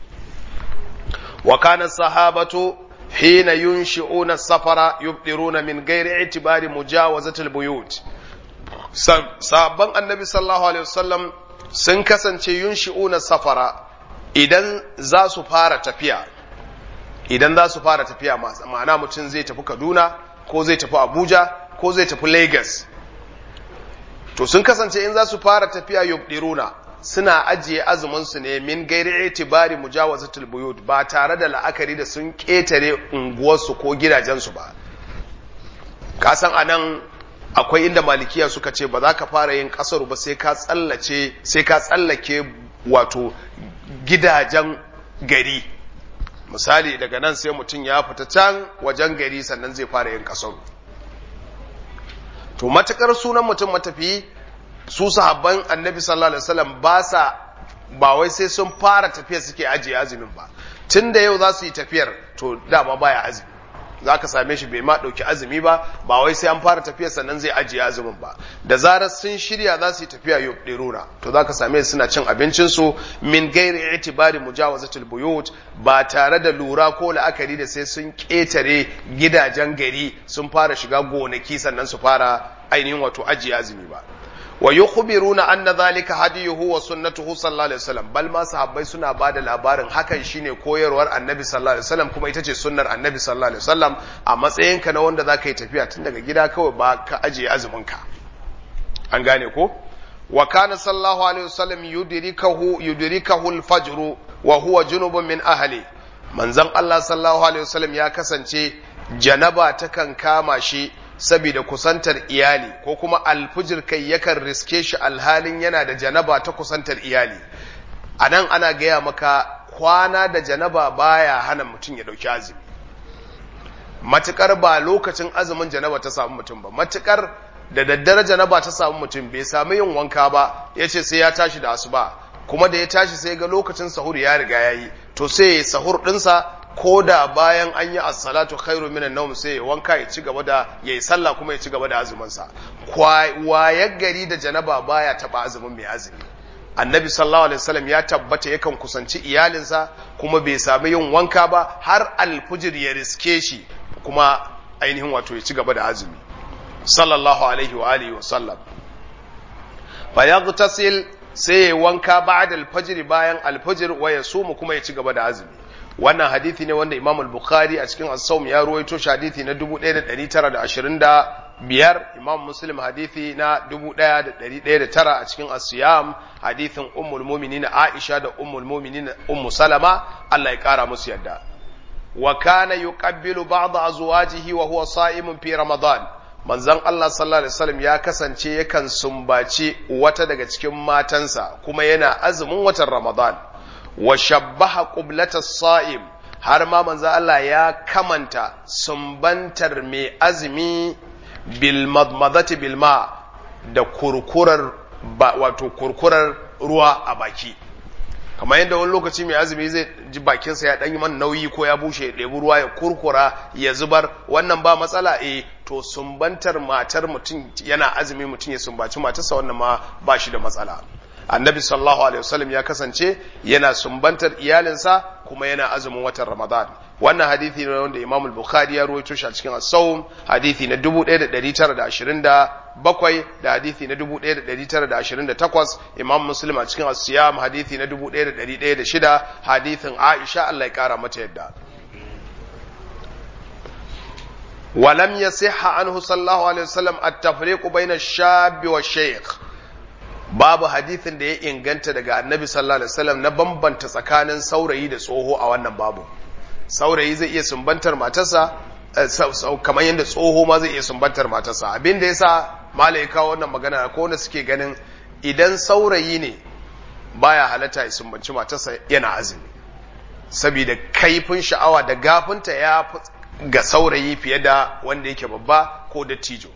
wa kana sahabatu hina yunshi'una safara yubdiruna min ghairi i'tibari mujawazatil buyut sabban annabi sallallahu alaihi wasallam sun kasance yunshi'una safara idan za su fara tafiya idan za su fara tafiya ma'ana mutum zai tafi Kaduna ko zai tafi Abuja ko zai tafi Lagos to sun kasance in za su fara tafiya yubdiruna suna ajiye azumin su ne min gairi itibari mujawazatul buyut ba tare da la'akari da sun ketare unguwarsu ko gidajensu ba ka san anan akwai inda malikiya suka ce ba za ka fara yin kasaru ba sai ka tsallace sai ka tsallake wato gidajen gari misali daga nan sai mutum ya fita can wajen gari sannan zai fara yin kasaru to matakar sunan mutum matafi su sahabban annabi sallallahu alaihi wasallam ba sa ba wai sai sun fara tafiya suke ajiye azumin ba tun da yau za su yi tafiyar to dama baya azumi za ka same shi bai ma ɗauki azumi ba ba wai sai an fara tafiya sannan zai ajiye azumin ba da zarar sun shirya za su yi tafiya yau ɗerura to za ka same suna cin abincinsu min gairi itibari mujawazatul buyut ba tare da lura ko la'akari da sai sun ƙetare gidajen gari sun fara shiga gonaki sannan su fara ainihin wato ajiye azumi ba wa yukhbiruna anna dhalika hadiyuhu wa sunnatuhu sallallahu alaihi wasallam bal ma sahabbai suna bada labarin hakan shine koyarwar annabi sallallahu alaihi wasallam kuma ita ce sunnar annabi sallallahu alaihi wasallam a matsayinka na wanda zaka yi tafiya tun daga gida kawai ba ka ajiye azumin ka an gane ko wa kana sallallahu alaihi wasallam yudrikahu yudrikahu al-fajr wa huwa junubun min ahli manzon Allah sallallahu alaihi wasallam ya kasance janaba takan kama shi saboda kusantar iyali ko kuma alfujir kai yakan riske shi alhalin yana da janaba ta kusantar iyali a nan ana gaya maka kwana da janaba baya hana mutum ya ɗauki azumi matukar ba lokacin azumin janaba ta samu mutum ba matukar da daddare janaba ta samu mutum bai sami yin wanka ba ya ce sai ya tashi da asuba kuma da ya tashi sai ga lokacin sahur ya riga ya yi to sai ya sahur ɗinsa ko da bayan an yi as-salatu khairu minan nawm sai ya wanka ya ci gaba da yayi sallah kuma ya ci gaba da azumin sa wayar gari da janaba baya taba azumin mai azumi annabi sallallahu alaihi wasallam ya tabbata yakan kusanci iyalinsa kuma bai sami yin wanka ba har alfujir ya riske shi kuma ainihin wato ya ci gaba da azumi sallallahu alaihi wa alihi wa sallam fa yaghtasil sai ya wanka ba'da al-fajr bayan al-fajr wa yasumu kuma ya ci gaba da azumi wannan hadithi ne wanda Imam al-Bukhari a cikin As-Sawm ya ruwaito shi hadithi na 1925 Imam Muslim hadithi na 1109 a cikin As-Siyam hadithin Ummul Mu'minin Aisha da Ummul Mu'minin Ummu Salama Allah ya kara musu yadda wa kana yuqabbilu ba'd azwajihi wa huwa sa'imun fi Ramadan manzon Allah sallallahu alaihi wasallam ya kasance yakan sumbaci wata daga cikin matansa kuma yana azumin watan Ramadan wa shabbaha qublatas sa'im har ma manzo Allah ya kamanta sumbantar mai azumi bil madmadati bil ma da kurkurar wato kurkurar ruwa a baki kamar yadda wani lokaci mai azumi zai ji bakinsa ya ɗan yi man nauyi ko ya bushe ya ɗebi ruwa ya kurkura ya zubar wannan ba matsala eh to sumbantar matar mutum yana azumi mutum ya sumbaci matarsa wannan ma ba shi da matsala annabi sallallahu alaihi wasallam ya kasance yana sumbantar iyalinsa kuma yana azumin watan ramadan wannan hadithi ne wanda imam al-bukhari ya rawaito shi a cikin as-sawm hadithi na 1927 da hadithi na 1928 imam muslim a cikin as-siyam hadithi na 1106 hadithin aisha Allah ya kara mata yadda ولم يصح عنه صلى الله عليه وسلم التفريق بين الشاب والشيخ babu hadithin da ya inganta daga annabi sallallahu alaihi wasallam na bambanta tsakanin saurayi da tsoho a wannan babu saurayi zai iya sumbantar matarsa kamar yadda tsoho ma zai iya sumbantar matarsa abin da yasa malai kawo wannan magana ko wanda suke ganin idan saurayi ne baya halatta ya sumbanci matarsa yana azumi saboda kaifin sha'awa da gafinta ya ga saurayi fiye da wanda yake babba ko dattijo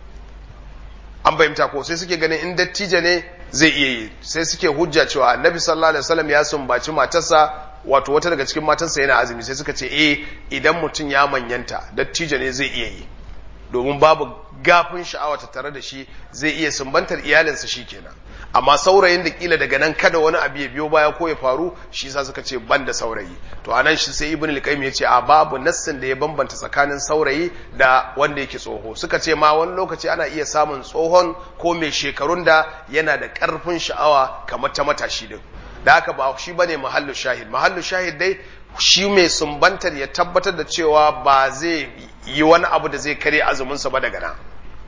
an fahimta ko sai suke ganin in dattijo ne zai iya yi sai suke hujja cewa annabi sallallahu alaihi wasallam ya sumbaci matarsa wato wata daga cikin matarsa yana azumi sai suka ce eh idan mutum ya manyanta dattijo ne zai iya yi domin babu gafin sha'awa ta tare da shi zai iya sumbantar iyalinsa shikenan amma saurayin da kila daga nan kada wani abu ya biyo baya ko ya faru shi sa suka ce ban da saurayi to anan shi sai ibn al-qayyim ya ce a babu nassin da ya bambanta tsakanin saurayi da wanda yake tsoho suka ce ma wani lokaci ana iya samun tsohon ko mai shekarun da yana da karfin sha'awa kamar ta matashi din da haka ba shi bane mahallu shahid mahallu shahid dai shi mai sumbantar ya tabbatar da cewa ba zai yi wani abu da zai kare azumin sa ba daga nan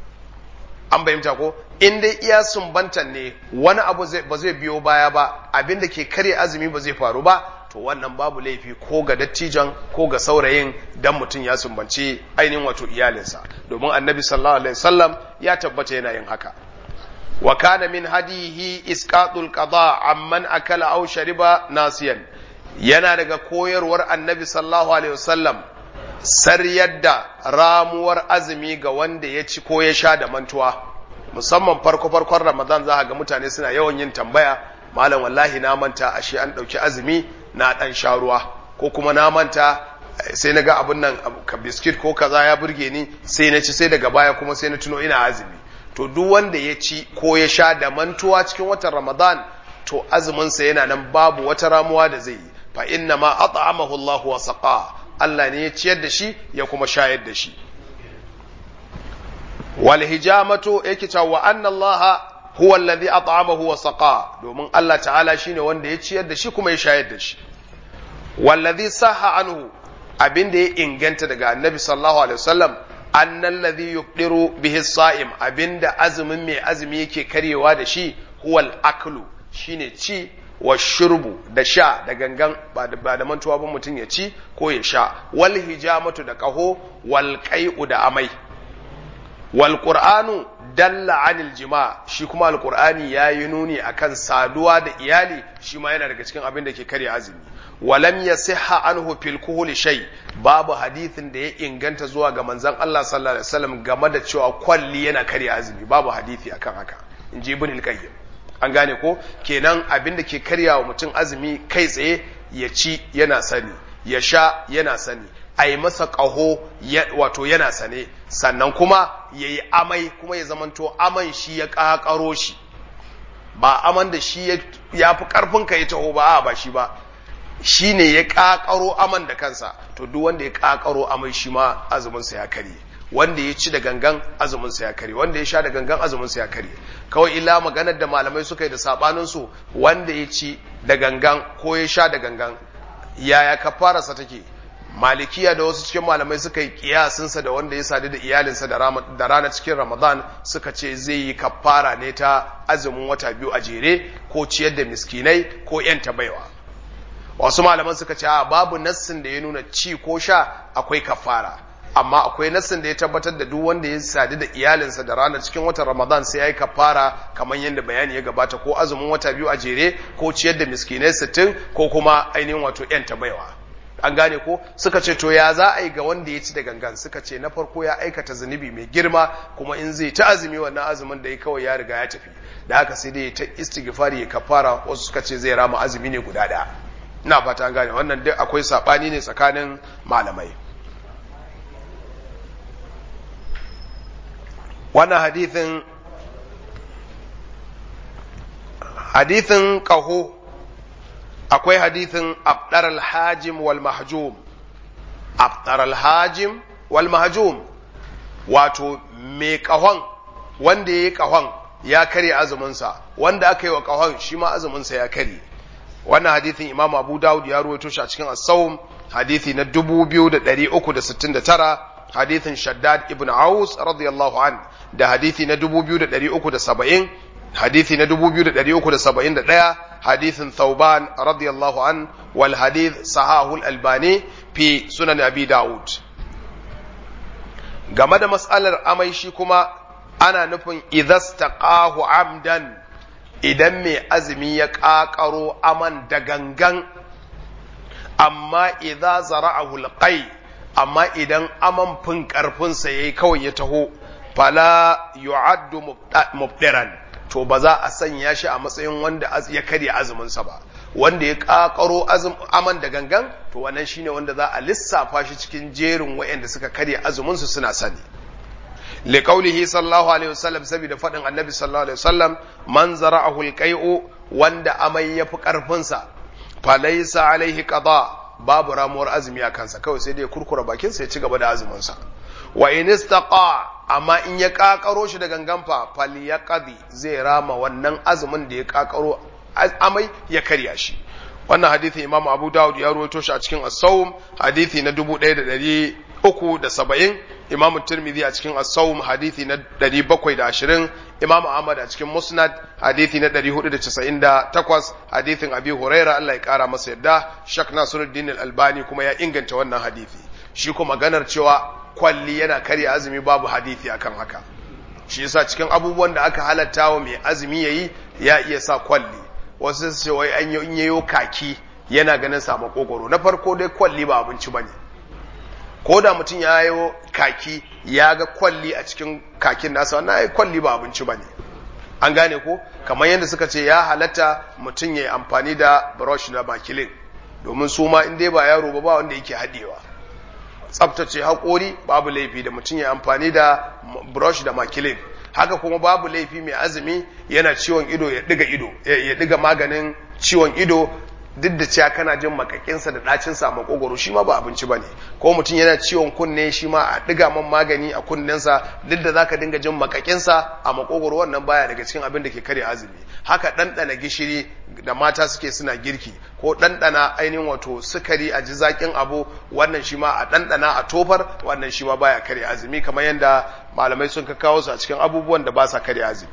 an bayyanta ko in dai iya sumbantan ne wani abu ba zai biyo baya ba abin da ke karya azumi ba zai faru ba to wannan babu laifi ko ga dattijan ko ga saurayin dan mutum ya sumbanci ainihin wato iyalinsa domin annabi sallallahu alaihi wasallam ya tabbata yana yin haka wa kana min hadihi isqatul qada amman akala aw shariba nasiyan yana daga koyarwar annabi sallallahu alaihi wasallam saryar da ramuwar azumi ga wanda ya ci ko ya sha da mantuwa musamman farko farkon ramadan za ga mutane suna yawan yin tambaya malam wallahi na manta ashe an ɗauki azumi na ɗan sha ruwa ko kuma na manta sai na ga abin nan ka biskit ko kaza ya burge ni sai na ci sai daga baya kuma sai na tuno ina azumi to duk wanda ya ci ko ya sha da mantuwa cikin watan ramadan to azuminsa yana nan babu wata ramuwa da zai yi fa inna ma at'amahu Allah wa saqa Allah ne ya ciyar da shi ya kuma shayar da shi wal hijamatu yake cewa wa anna Allah huwa alladhi at'amahu wa saqa domin Allah ta'ala shine wanda ya ciyar da shi kuma ya shayar da shi wallazi sahha anhu abin da ya inganta daga annabi sallallahu alaihi wasallam annal ladhi yuqdiru bihi sa'im abinda azumin mai azumi yake karyewa da shi huwal aklu shine ci wa shurbu da sha da gangan ba da mantuwa ba mutum ya ci ko ya sha wal hijamatu da kaho wal qai'u da amai wal qur'anu dalla anil jima shi kuma alqur'ani yayi nuni akan saduwa da iyali shi ma yana daga cikin abin da ke karya azumi walam yasihha anhu fil kuhuli shay babu hadithin da ya inganta zuwa ga manzon Allah sallallahu alaihi wasallam game da cewa kwalli yana karya azumi babu hadithi akan haka inji ibn al-qayyim an gane ko kenan abin da ke karya wa mutum azumi kai tsaye ya ci yana sani ya sha yana sani a yi masa ƙaho wato yana sane sannan kuma ya yi amai kuma ya zamanto aman shi ya ƙaƙaro shi ba aman da shi ya fi ƙarfin ka ya taho ba ba shi ba shi ne ya ƙaƙaro aman da kansa to duk wanda ya ƙaƙaro amai shi ma azuminsa ya karye wanda ya ci da gangan azumin sa ya kare wanda ya sha da gangan azumin sa ya kare kawai illa maganar da malamai suka yi da sabanin su wanda ya ci da gangan ko ya sha da gangan yaya kafararsa take malikiya da wasu cikin malamai suka yi kiyasinsa da wanda ya sadu da iyalinsa da rana cikin ramadan suka ce zai yi kafara ne ta azumin wata biyu a jere ko ciyar da miskinai ko yanta baiwa wasu malaman suka ce a babu nassin da ya nuna ci ko sha akwai kafara amma akwai nassin da ya tabbatar da duk wanda ya sadu da iyalinsa da rana cikin watan ramadan sai ya yi kafara kamar yadda bayani ya gabata ko azumin wata biyu a jere ko ciyar da miskinai sittin ko kuma ainihin wato yanta baiwa an gane ko suka ce to ya za a yi ga wanda ya ci da gangan suka ce na farko ya aikata zunubi mai girma kuma in zai ta azumi wannan azumin da ya kawai ya riga ya tafi da haka sai dai ta istighfari ya kafara wasu suka ce zai rama azumi ne guda daya ina fata an gane wannan duk akwai sabani ne tsakanin malamai wannan hadithin hadithin kaho akwai hadithin abdar alhajim wal mahjum abdar alhajim wal mahjum wato mai kahon wanda ya yi kahon ya karye azuminsa wanda aka yi wa kahon shi ma azuminsa ya karye wannan hadithin imam abu dawud ya ruwaito shi a cikin as-sawm hadithi na 2369 hadithin shaddad ibn aus radiyallahu an da hadithi na 2370 hadithi na 2371 hadithin thauban radiyallahu an wal hadith sahahul albani fi sunan abi daud game da mas'alar amai shi kuma ana nufin idastaqahu amdan idan mai azumi ya ƙaƙaro aman da gangan amma idza zara'ahu alqai amma idan aman fin karfinsa yayi kawai ya taho fala yu'addu mubdiran to ba za a sanya shi a matsayin wanda ya karya azuminsa ba wanda ya kakaro aman da gangan to wannan shine wanda za a lissafa shi cikin jerin wayanda suka karya azuminsu suna sani liqaulihi sallallahu alaihi wasallam saboda fadin annabi sallallahu alaihi wasallam man zara'ahu alqai'u wanda amai yafi karfin sa falaysa alaihi qada babu ramuwar azumi a kansa kawai sai dai kurkura bakin sa ya ci gaba da azumin sa wa in istaqa amma in ya kakaro shi da gangan fa falyaqdi zai rama wannan azumin da ya kakaro amai ya karya shi wannan hadisi imam abu dawud ya ruwaito shi a cikin as-sawm hadisi na 1370 imam tirmidhi a cikin as-sawm hadisi na 720 imam ahmad a cikin musnad hadisi na 498 hadisin abi huraira Allah ya kara masa yadda shak nasiruddin al-albani kuma ya inganta wannan hadisi shi kuma maganar cewa kwalli yana karya azumi babu hadisi akan haka shi yasa cikin abubuwan da aka halatta wa mai azumi yayi ya iya sa kwalli wasu su ce wai an yi yayo kaki yana ganin sa makogoro na farko dai kwalli ba abinci bane ko da mutum ya yi kaki ya ga kwalli a cikin kakin nasa wannan ai kwalli ba abinci bane an gane ko kamar yadda suka ce ya halatta mutum ya yi amfani da brush da makilin domin su ma in dai ba yaro ba ba wanda yake haɗewa tsabtace haƙori babu laifi da mutum ya amfani da brush da makilin haka kuma babu laifi mai azumi yana ciwon ido ya diga ido ya diga maganin ciwon ido duk da cewa kana jin makakinsa da ɗacinsa a makogoro shi ma ba abinci ba ne ko mutum yana ciwon kunne shi ma a diga man magani a kunnensa duk da zaka dinga jin makakinsa a makogoro wannan baya daga cikin abin da ke karya azumi haka ɗanɗana gishiri da mata suke suna girki ko ɗanɗana ainihin wato sukari a ji zaƙin abu wannan shi ma a ɗanɗana a tofar wannan shi ma baya karya azumi kamar yadda malamai sun kawo su a cikin abubuwan da ba sa karya azumi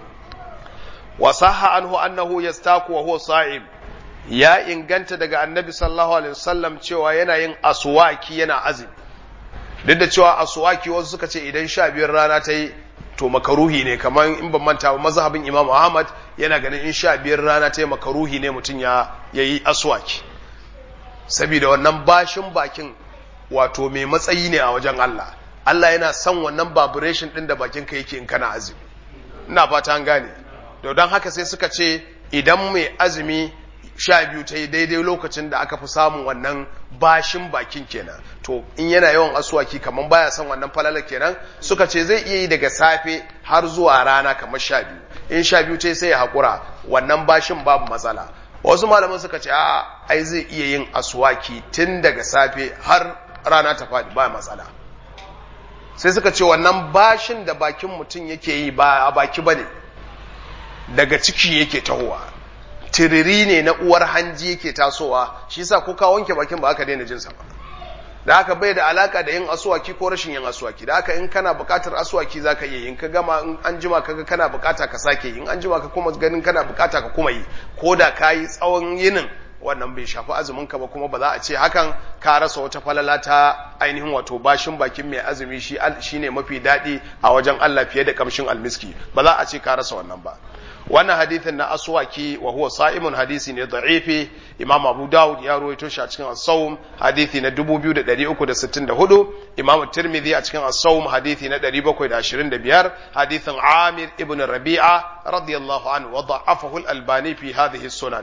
wa sahha anhu annahu yastaku wa huwa sa'im ya inganta daga annabi sallallahu alaihi wasallam cewa yana yin aswaki yana azumi duk da cewa aswaki wasu suka ce idan sha biyar rana ta yi to makaruhi ne kamar in ban manta ba mazhabin imam ahmad yana ganin in sha biyar rana ta yi makaruhi ne mutum ya yi aswaki saboda wannan bashin bakin wato mai matsayi ne a wajen Allah Allah yana son wannan vibration din da bakin ka yake in kana azumi ina fata an gane to don haka sai suka ce idan mai azumi sha biyu ta yi daidai lokacin da aka fi samun wannan bashin bakin kenan to in yana yawan asuwaki kamar baya son wannan falalar kenan suka ce zai iya yi daga safe har zuwa rana kamar sha biyu in sha biyu ta sai ya haƙura wannan bashin babu matsala wasu malaman suka ce a ai zai iya yin asuwaki tun daga safe har rana ta faɗi ba matsala sai suka ce wannan bashin da bakin mutum yake yi ba a baki bane daga ciki yake tahowa tiriri ne na uwar hanji yake tasowa shi yasa ko ka wanke bakin ba aka daina jin sa ba da haka bai da alaka da yin asuwaki ko rashin yin asuwaki da haka in kana buƙatar asuwaki zaka yi in ka gama in an jima kaga kana buƙata ka sake in an jima ka kuma ganin kana buƙata ka kuma yi ko da ka yi tsawon yinin wannan bai shafi azumin ka ba kuma ba za a ce hakan ka rasa wata falala ta ainihin wato bashin bakin mai azumi shi shine mafi daɗi a wajen Allah fiye da kamshin almiski ba za a ce ka rasa wannan ba wannan hadithin na aswaki wa huwa sa'imun hadisi ne da'ifi imam abu dawud ya ruwaito shi a cikin as-sawm hadisi na 2364 imam tirmidhi a cikin as-sawm hadisi na 725 hadithin amir ibn rabi'a radiyallahu anhu wa da'afahu al-albani fi hadhihi as-sunan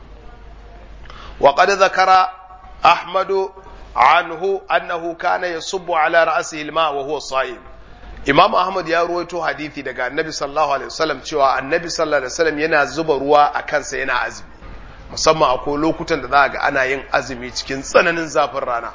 wa qad dhakara ahmad anhu annahu kana yasubbu ala ra'sihi al-ma wa huwa sa'im Imam Ahmad ya ruwaito hadithi daga Annabi sallallahu alaihi wasallam cewa Annabi sallallahu alaihi wasallam yana zuba ruwa a kansa yana azumi musamman akwai lokutan da za ga ana yin azumi cikin tsananin zafin rana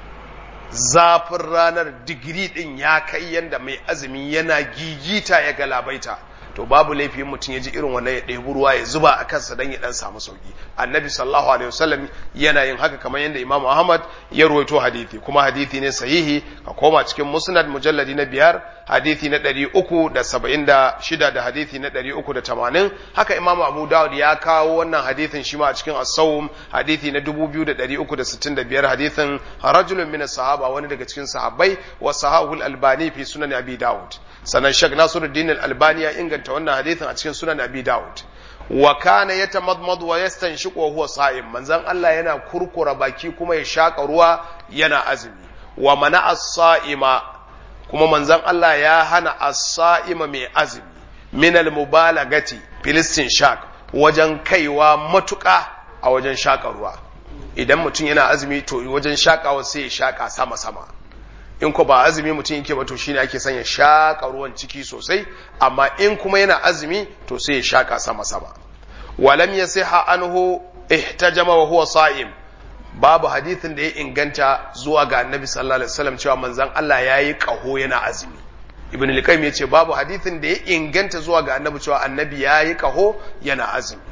zafin ranar digiri din ya kai yanda mai azumi yana gigita ya galabaita to babu laifin mutum ya ji irin wannan ya ɗebi ruwa ya zuba a kansa don ya ɗan samu sauki annabi sallallahu alaihi wasallam yana yin haka kamar yadda imam ahmad ya ruwaito hadithi kuma hadithi ne sahihi ka koma cikin musnad mujalladi na biyar hadithi na ɗari uku da saba'in da shida da hadithi na ɗari uku da tamanin haka imam abu dawud ya kawo wannan hadithin shi ma a cikin as-sawm hadithi na dubu biyu da ɗari uku da sittin da biyar hadithin rajulun min sahaba wani daga cikin sahabbai wa sahahul albani fi sunan abi dawud sannan shek nasiruddin al-albani ya inganta wannan hadithin a cikin sunan abi dawud wa kana yatamadmad wa yastanshiqu wa huwa sa'im manzon Allah yana kurkura baki kuma ya shaka ruwa yana azumi wa mana as-sa'ima kuma manzon Allah ya hana as-sa'ima mai azumi min al-mubalagati filistin shak wajen kaiwa matuƙa a wajen shaka ruwa idan mutum yana azumi to wajen shakawa sai ya shaka sama sama in ko ba azumi mutum yake ba to shine ake sanya shaka ruwan ciki sosai amma in kuma yana azumi to sai ya shaka sama sama walam yasiha anhu ihtajama wa huwa sa'im babu hadithin da ya inganta zuwa ga annabi sallallahu alaihi wasallam cewa manzon Allah yayi kaho yana azumi ibn al-qayyim yace babu hadithin da ya inganta zuwa ga annabi cewa annabi yayi kaho yana azumi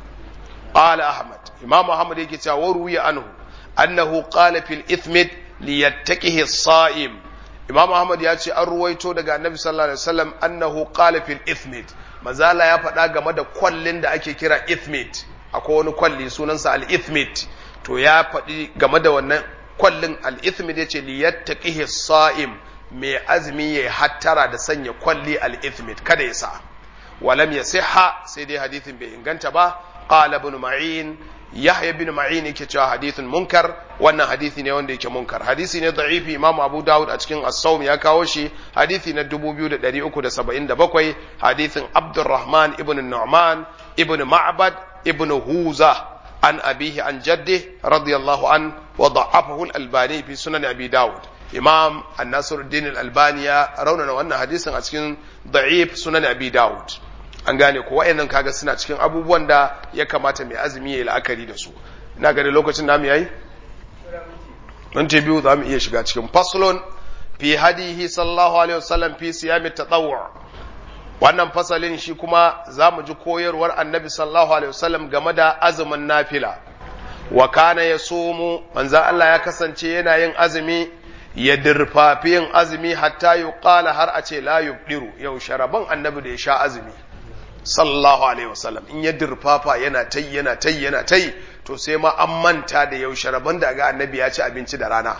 qala ahmad imam ahmad yake cewa waruya anhu annahu qala fil ithmid liyattaqihi as-sa'im Imam Ahmad ya ce an ruwaito daga Annabi sallallahu alaihi wasallam annahu qala fil ithmid mazala ya faɗa game da kwallin da ake kira ithmid akwai wani kwalli sunansa al ithmid to ya faɗi game da wannan kwallin al ithmid yace li yattaqihi sa'im mai azumi ya hattara da sanya kwalli al ithmid kada ya sa walam yasihha sai dai hadithin bai inganta ba qala ibn ma'in Yahya bin Ma'in yake cewa hadithun munkar wannan hadisi ne wanda yake munkar hadisi ne da'ifi Imam Abu Dawud a cikin As-Sawm ya kawo shi hadisi na 2377 hadisin Abdurrahman ibn Nu'man ibn Ma'bad ibn Huza an abihi an jaddi radiyallahu an wa da'afahu al-Albani fi sunan Abi Dawud Imam An-Nasiruddin al-Albani ya raunana wannan hadisin a cikin da'if sunan Abi Dawud an gane ko wayannan kaga suna cikin abubuwan da ya kamata mai azumi ya yi la'akari da su ina gani lokacin namu yayi minti biyu za mu iya shiga cikin faslon fi hadihi sallallahu alaihi wasallam fi siyami tatawwu wannan fasalin shi kuma za mu ji koyarwar annabi sallallahu alaihi wasallam game da azumin nafila wa kana yasumu manzon Allah ya kasance yana yin azumi ya dirfafi yin azumi hatta yuqala har a ce la yubdiru yau sharaban annabi da ya sha azumi sallallahu alaihi wasallam in ya dirfafa yana tai yana tai yana tai to sai ma an manta da yaushe rabon da ga annabi ya ci abinci da rana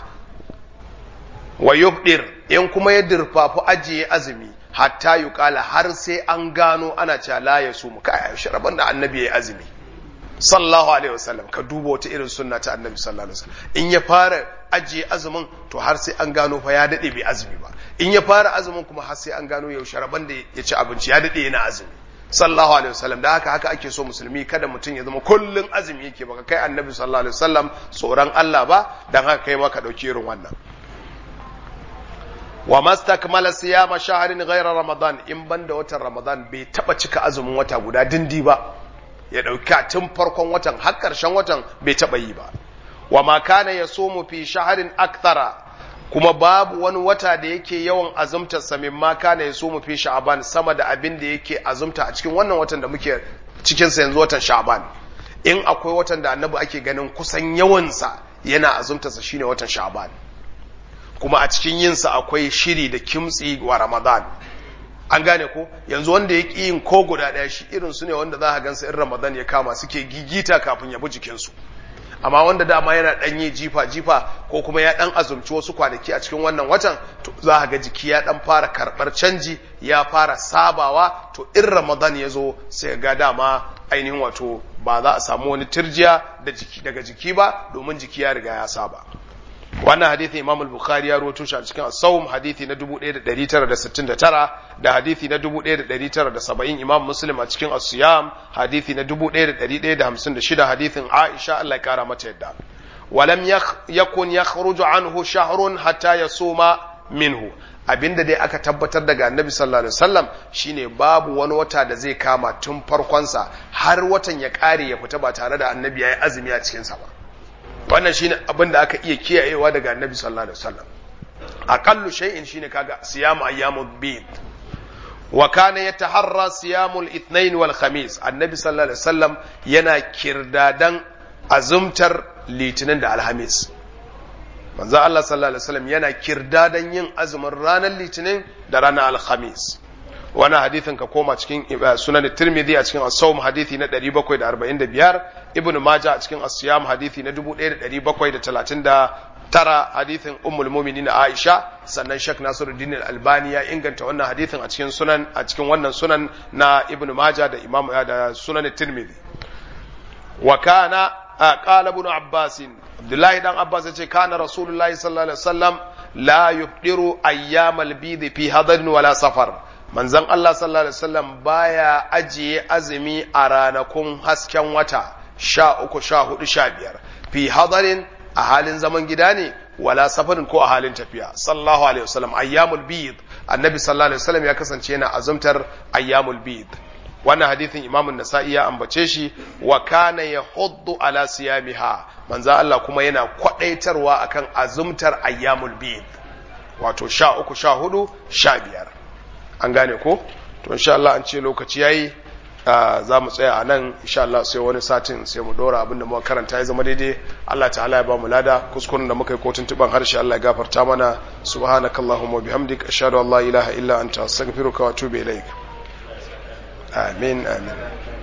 wa yubdir in kuma ya dirfafa ajiye azumi hatta yuqala har sai an gano ana cewa la yasumu kai yaushe rabon da annabi ya azumi sallallahu alaihi wasallam ka duba wata irin sunna ta annabi sallallahu alaihi wasallam in ya fara ajiye azumin to har sai an gano fa ya dade bai azumi ba in ya fara azumin kuma har sai an gano yaushe rabon da ya ci abinci ya dade yana azumi sallallahu alaihi wasallam da haka haka ake so musulmi kada mutum ya zama kullun azumi yake baka kai annabi sallallahu alaihi wasallam tsoron Allah ba dan haka kai ma ka dauki irin wannan wa mastakmala siyama shahrin ghayra ramadan in banda watan ramadan bai taba cika azumin wata guda dindi ba ya dauka tun farkon watan har karshen watan bai taba yi ba wa ma kana yasumu fi shahrin akthara kuma babu wani wata da yake yawan azumtar sa mimma kana yaso mu fi sha'ban sama da abin da yake azumta a cikin wannan watan da muke cikin sa yanzu watan sha'ban in akwai watan da annabi ake ganin kusan yawan sa yana azumtar sa shine watan sha'ban kuma a cikin yin sa akwai shiri da kimtsi wa ramadan an gane ko yanzu wanda ya ƙi yin ko guda ɗaya shi irin su ne wanda za a gansa in ramadan ya kama suke gigita kafin ya bi jikinsu amma wanda dama yana ɗan yi jifa jifa ko kuma ya ɗan azumci wasu kwanaki a cikin wannan watan to za a ga jiki ya ɗan fara karɓar canji ya fara sabawa to in ramadan ya zo sai ga dama ainihin wato ba za a samu wani turjiya daga jiki ba domin jiki ya riga ya saba wannan hadithi imam al-bukhari ya rawaito shi a cikin as-sawm hadithi na 1969 da hadithi na 1970 imam muslim a cikin as-siyam hadithi na 1156 hadithin aisha Allah ya kara mata yadda walam yakun yakhruju anhu shahrun hatta yasuma minhu abinda dai aka tabbatar daga annabi sallallahu alaihi wasallam shine babu wani wata da zai kama tun farkonsa har watan ya kare ya fita ba tare da annabi yayi azumi a cikin sa ba wannan shine abin da aka iya kiyayewa daga annabi sallallahu alaihi wasallam aqallu shay'in shine kaga siyamu ayyamul bid wa kana yataharra siyamul ithnain wal khamis annabi sallallahu alaihi wasallam yana kirdadan azumtar litinin da alhamis manzo Allah sallallahu alaihi wasallam yana kirdadan yin azumin ranar litinin da ranar alhamis wani hadithin ka koma cikin sunan tirmidhi a cikin as-sawm hadithi na 745 ibn majah a cikin as-siyam hadithi na 1739 hadithin ummul mu'minin aisha sannan shek nasiruddin al-albani ya inganta wannan hadithin a cikin sunan a cikin wannan sunan na ibn majah da imam da sunan tirmidhi wa kana qala ibn abbas abdullahi dan abbas ya ce kana rasulullahi sallallahu alaihi wasallam la yufdiru ayyamal bid fi hadarin wala safar manzon Allah sallallahu alaihi wasallam baya ajiye azumi a ranakun hasken wata sha uku sha hudu sha biyar fi hadarin a halin zaman gida ne wala safarin ko a halin tafiya sallallahu alaihi wasallam ayyamul bid annabi sallallahu alaihi wasallam ya kasance yana azumtar ayyamul bid wannan hadithin imamun nasa'i ya ambace shi wa kana yahuddu ala siyamiha manzo Allah kuma yana kwadaitarwa akan azumtar ayyamul bid wato sha uku sha hudu sha biyar an gane ko to insha Allah an ce lokaci yayi za mu tsaya a nan insha Allah sai wani satin sai mu dora abinda muka karanta ya zama daidai Allah ta'ala ya ba mu lada kuskuren da muka yi kotun tuban harshe Allah ya gafarta mana subhanakallahumma wa bihamdika ashhadu an la ilaha illa anta astaghfiruka wa atubu ilaik amin amin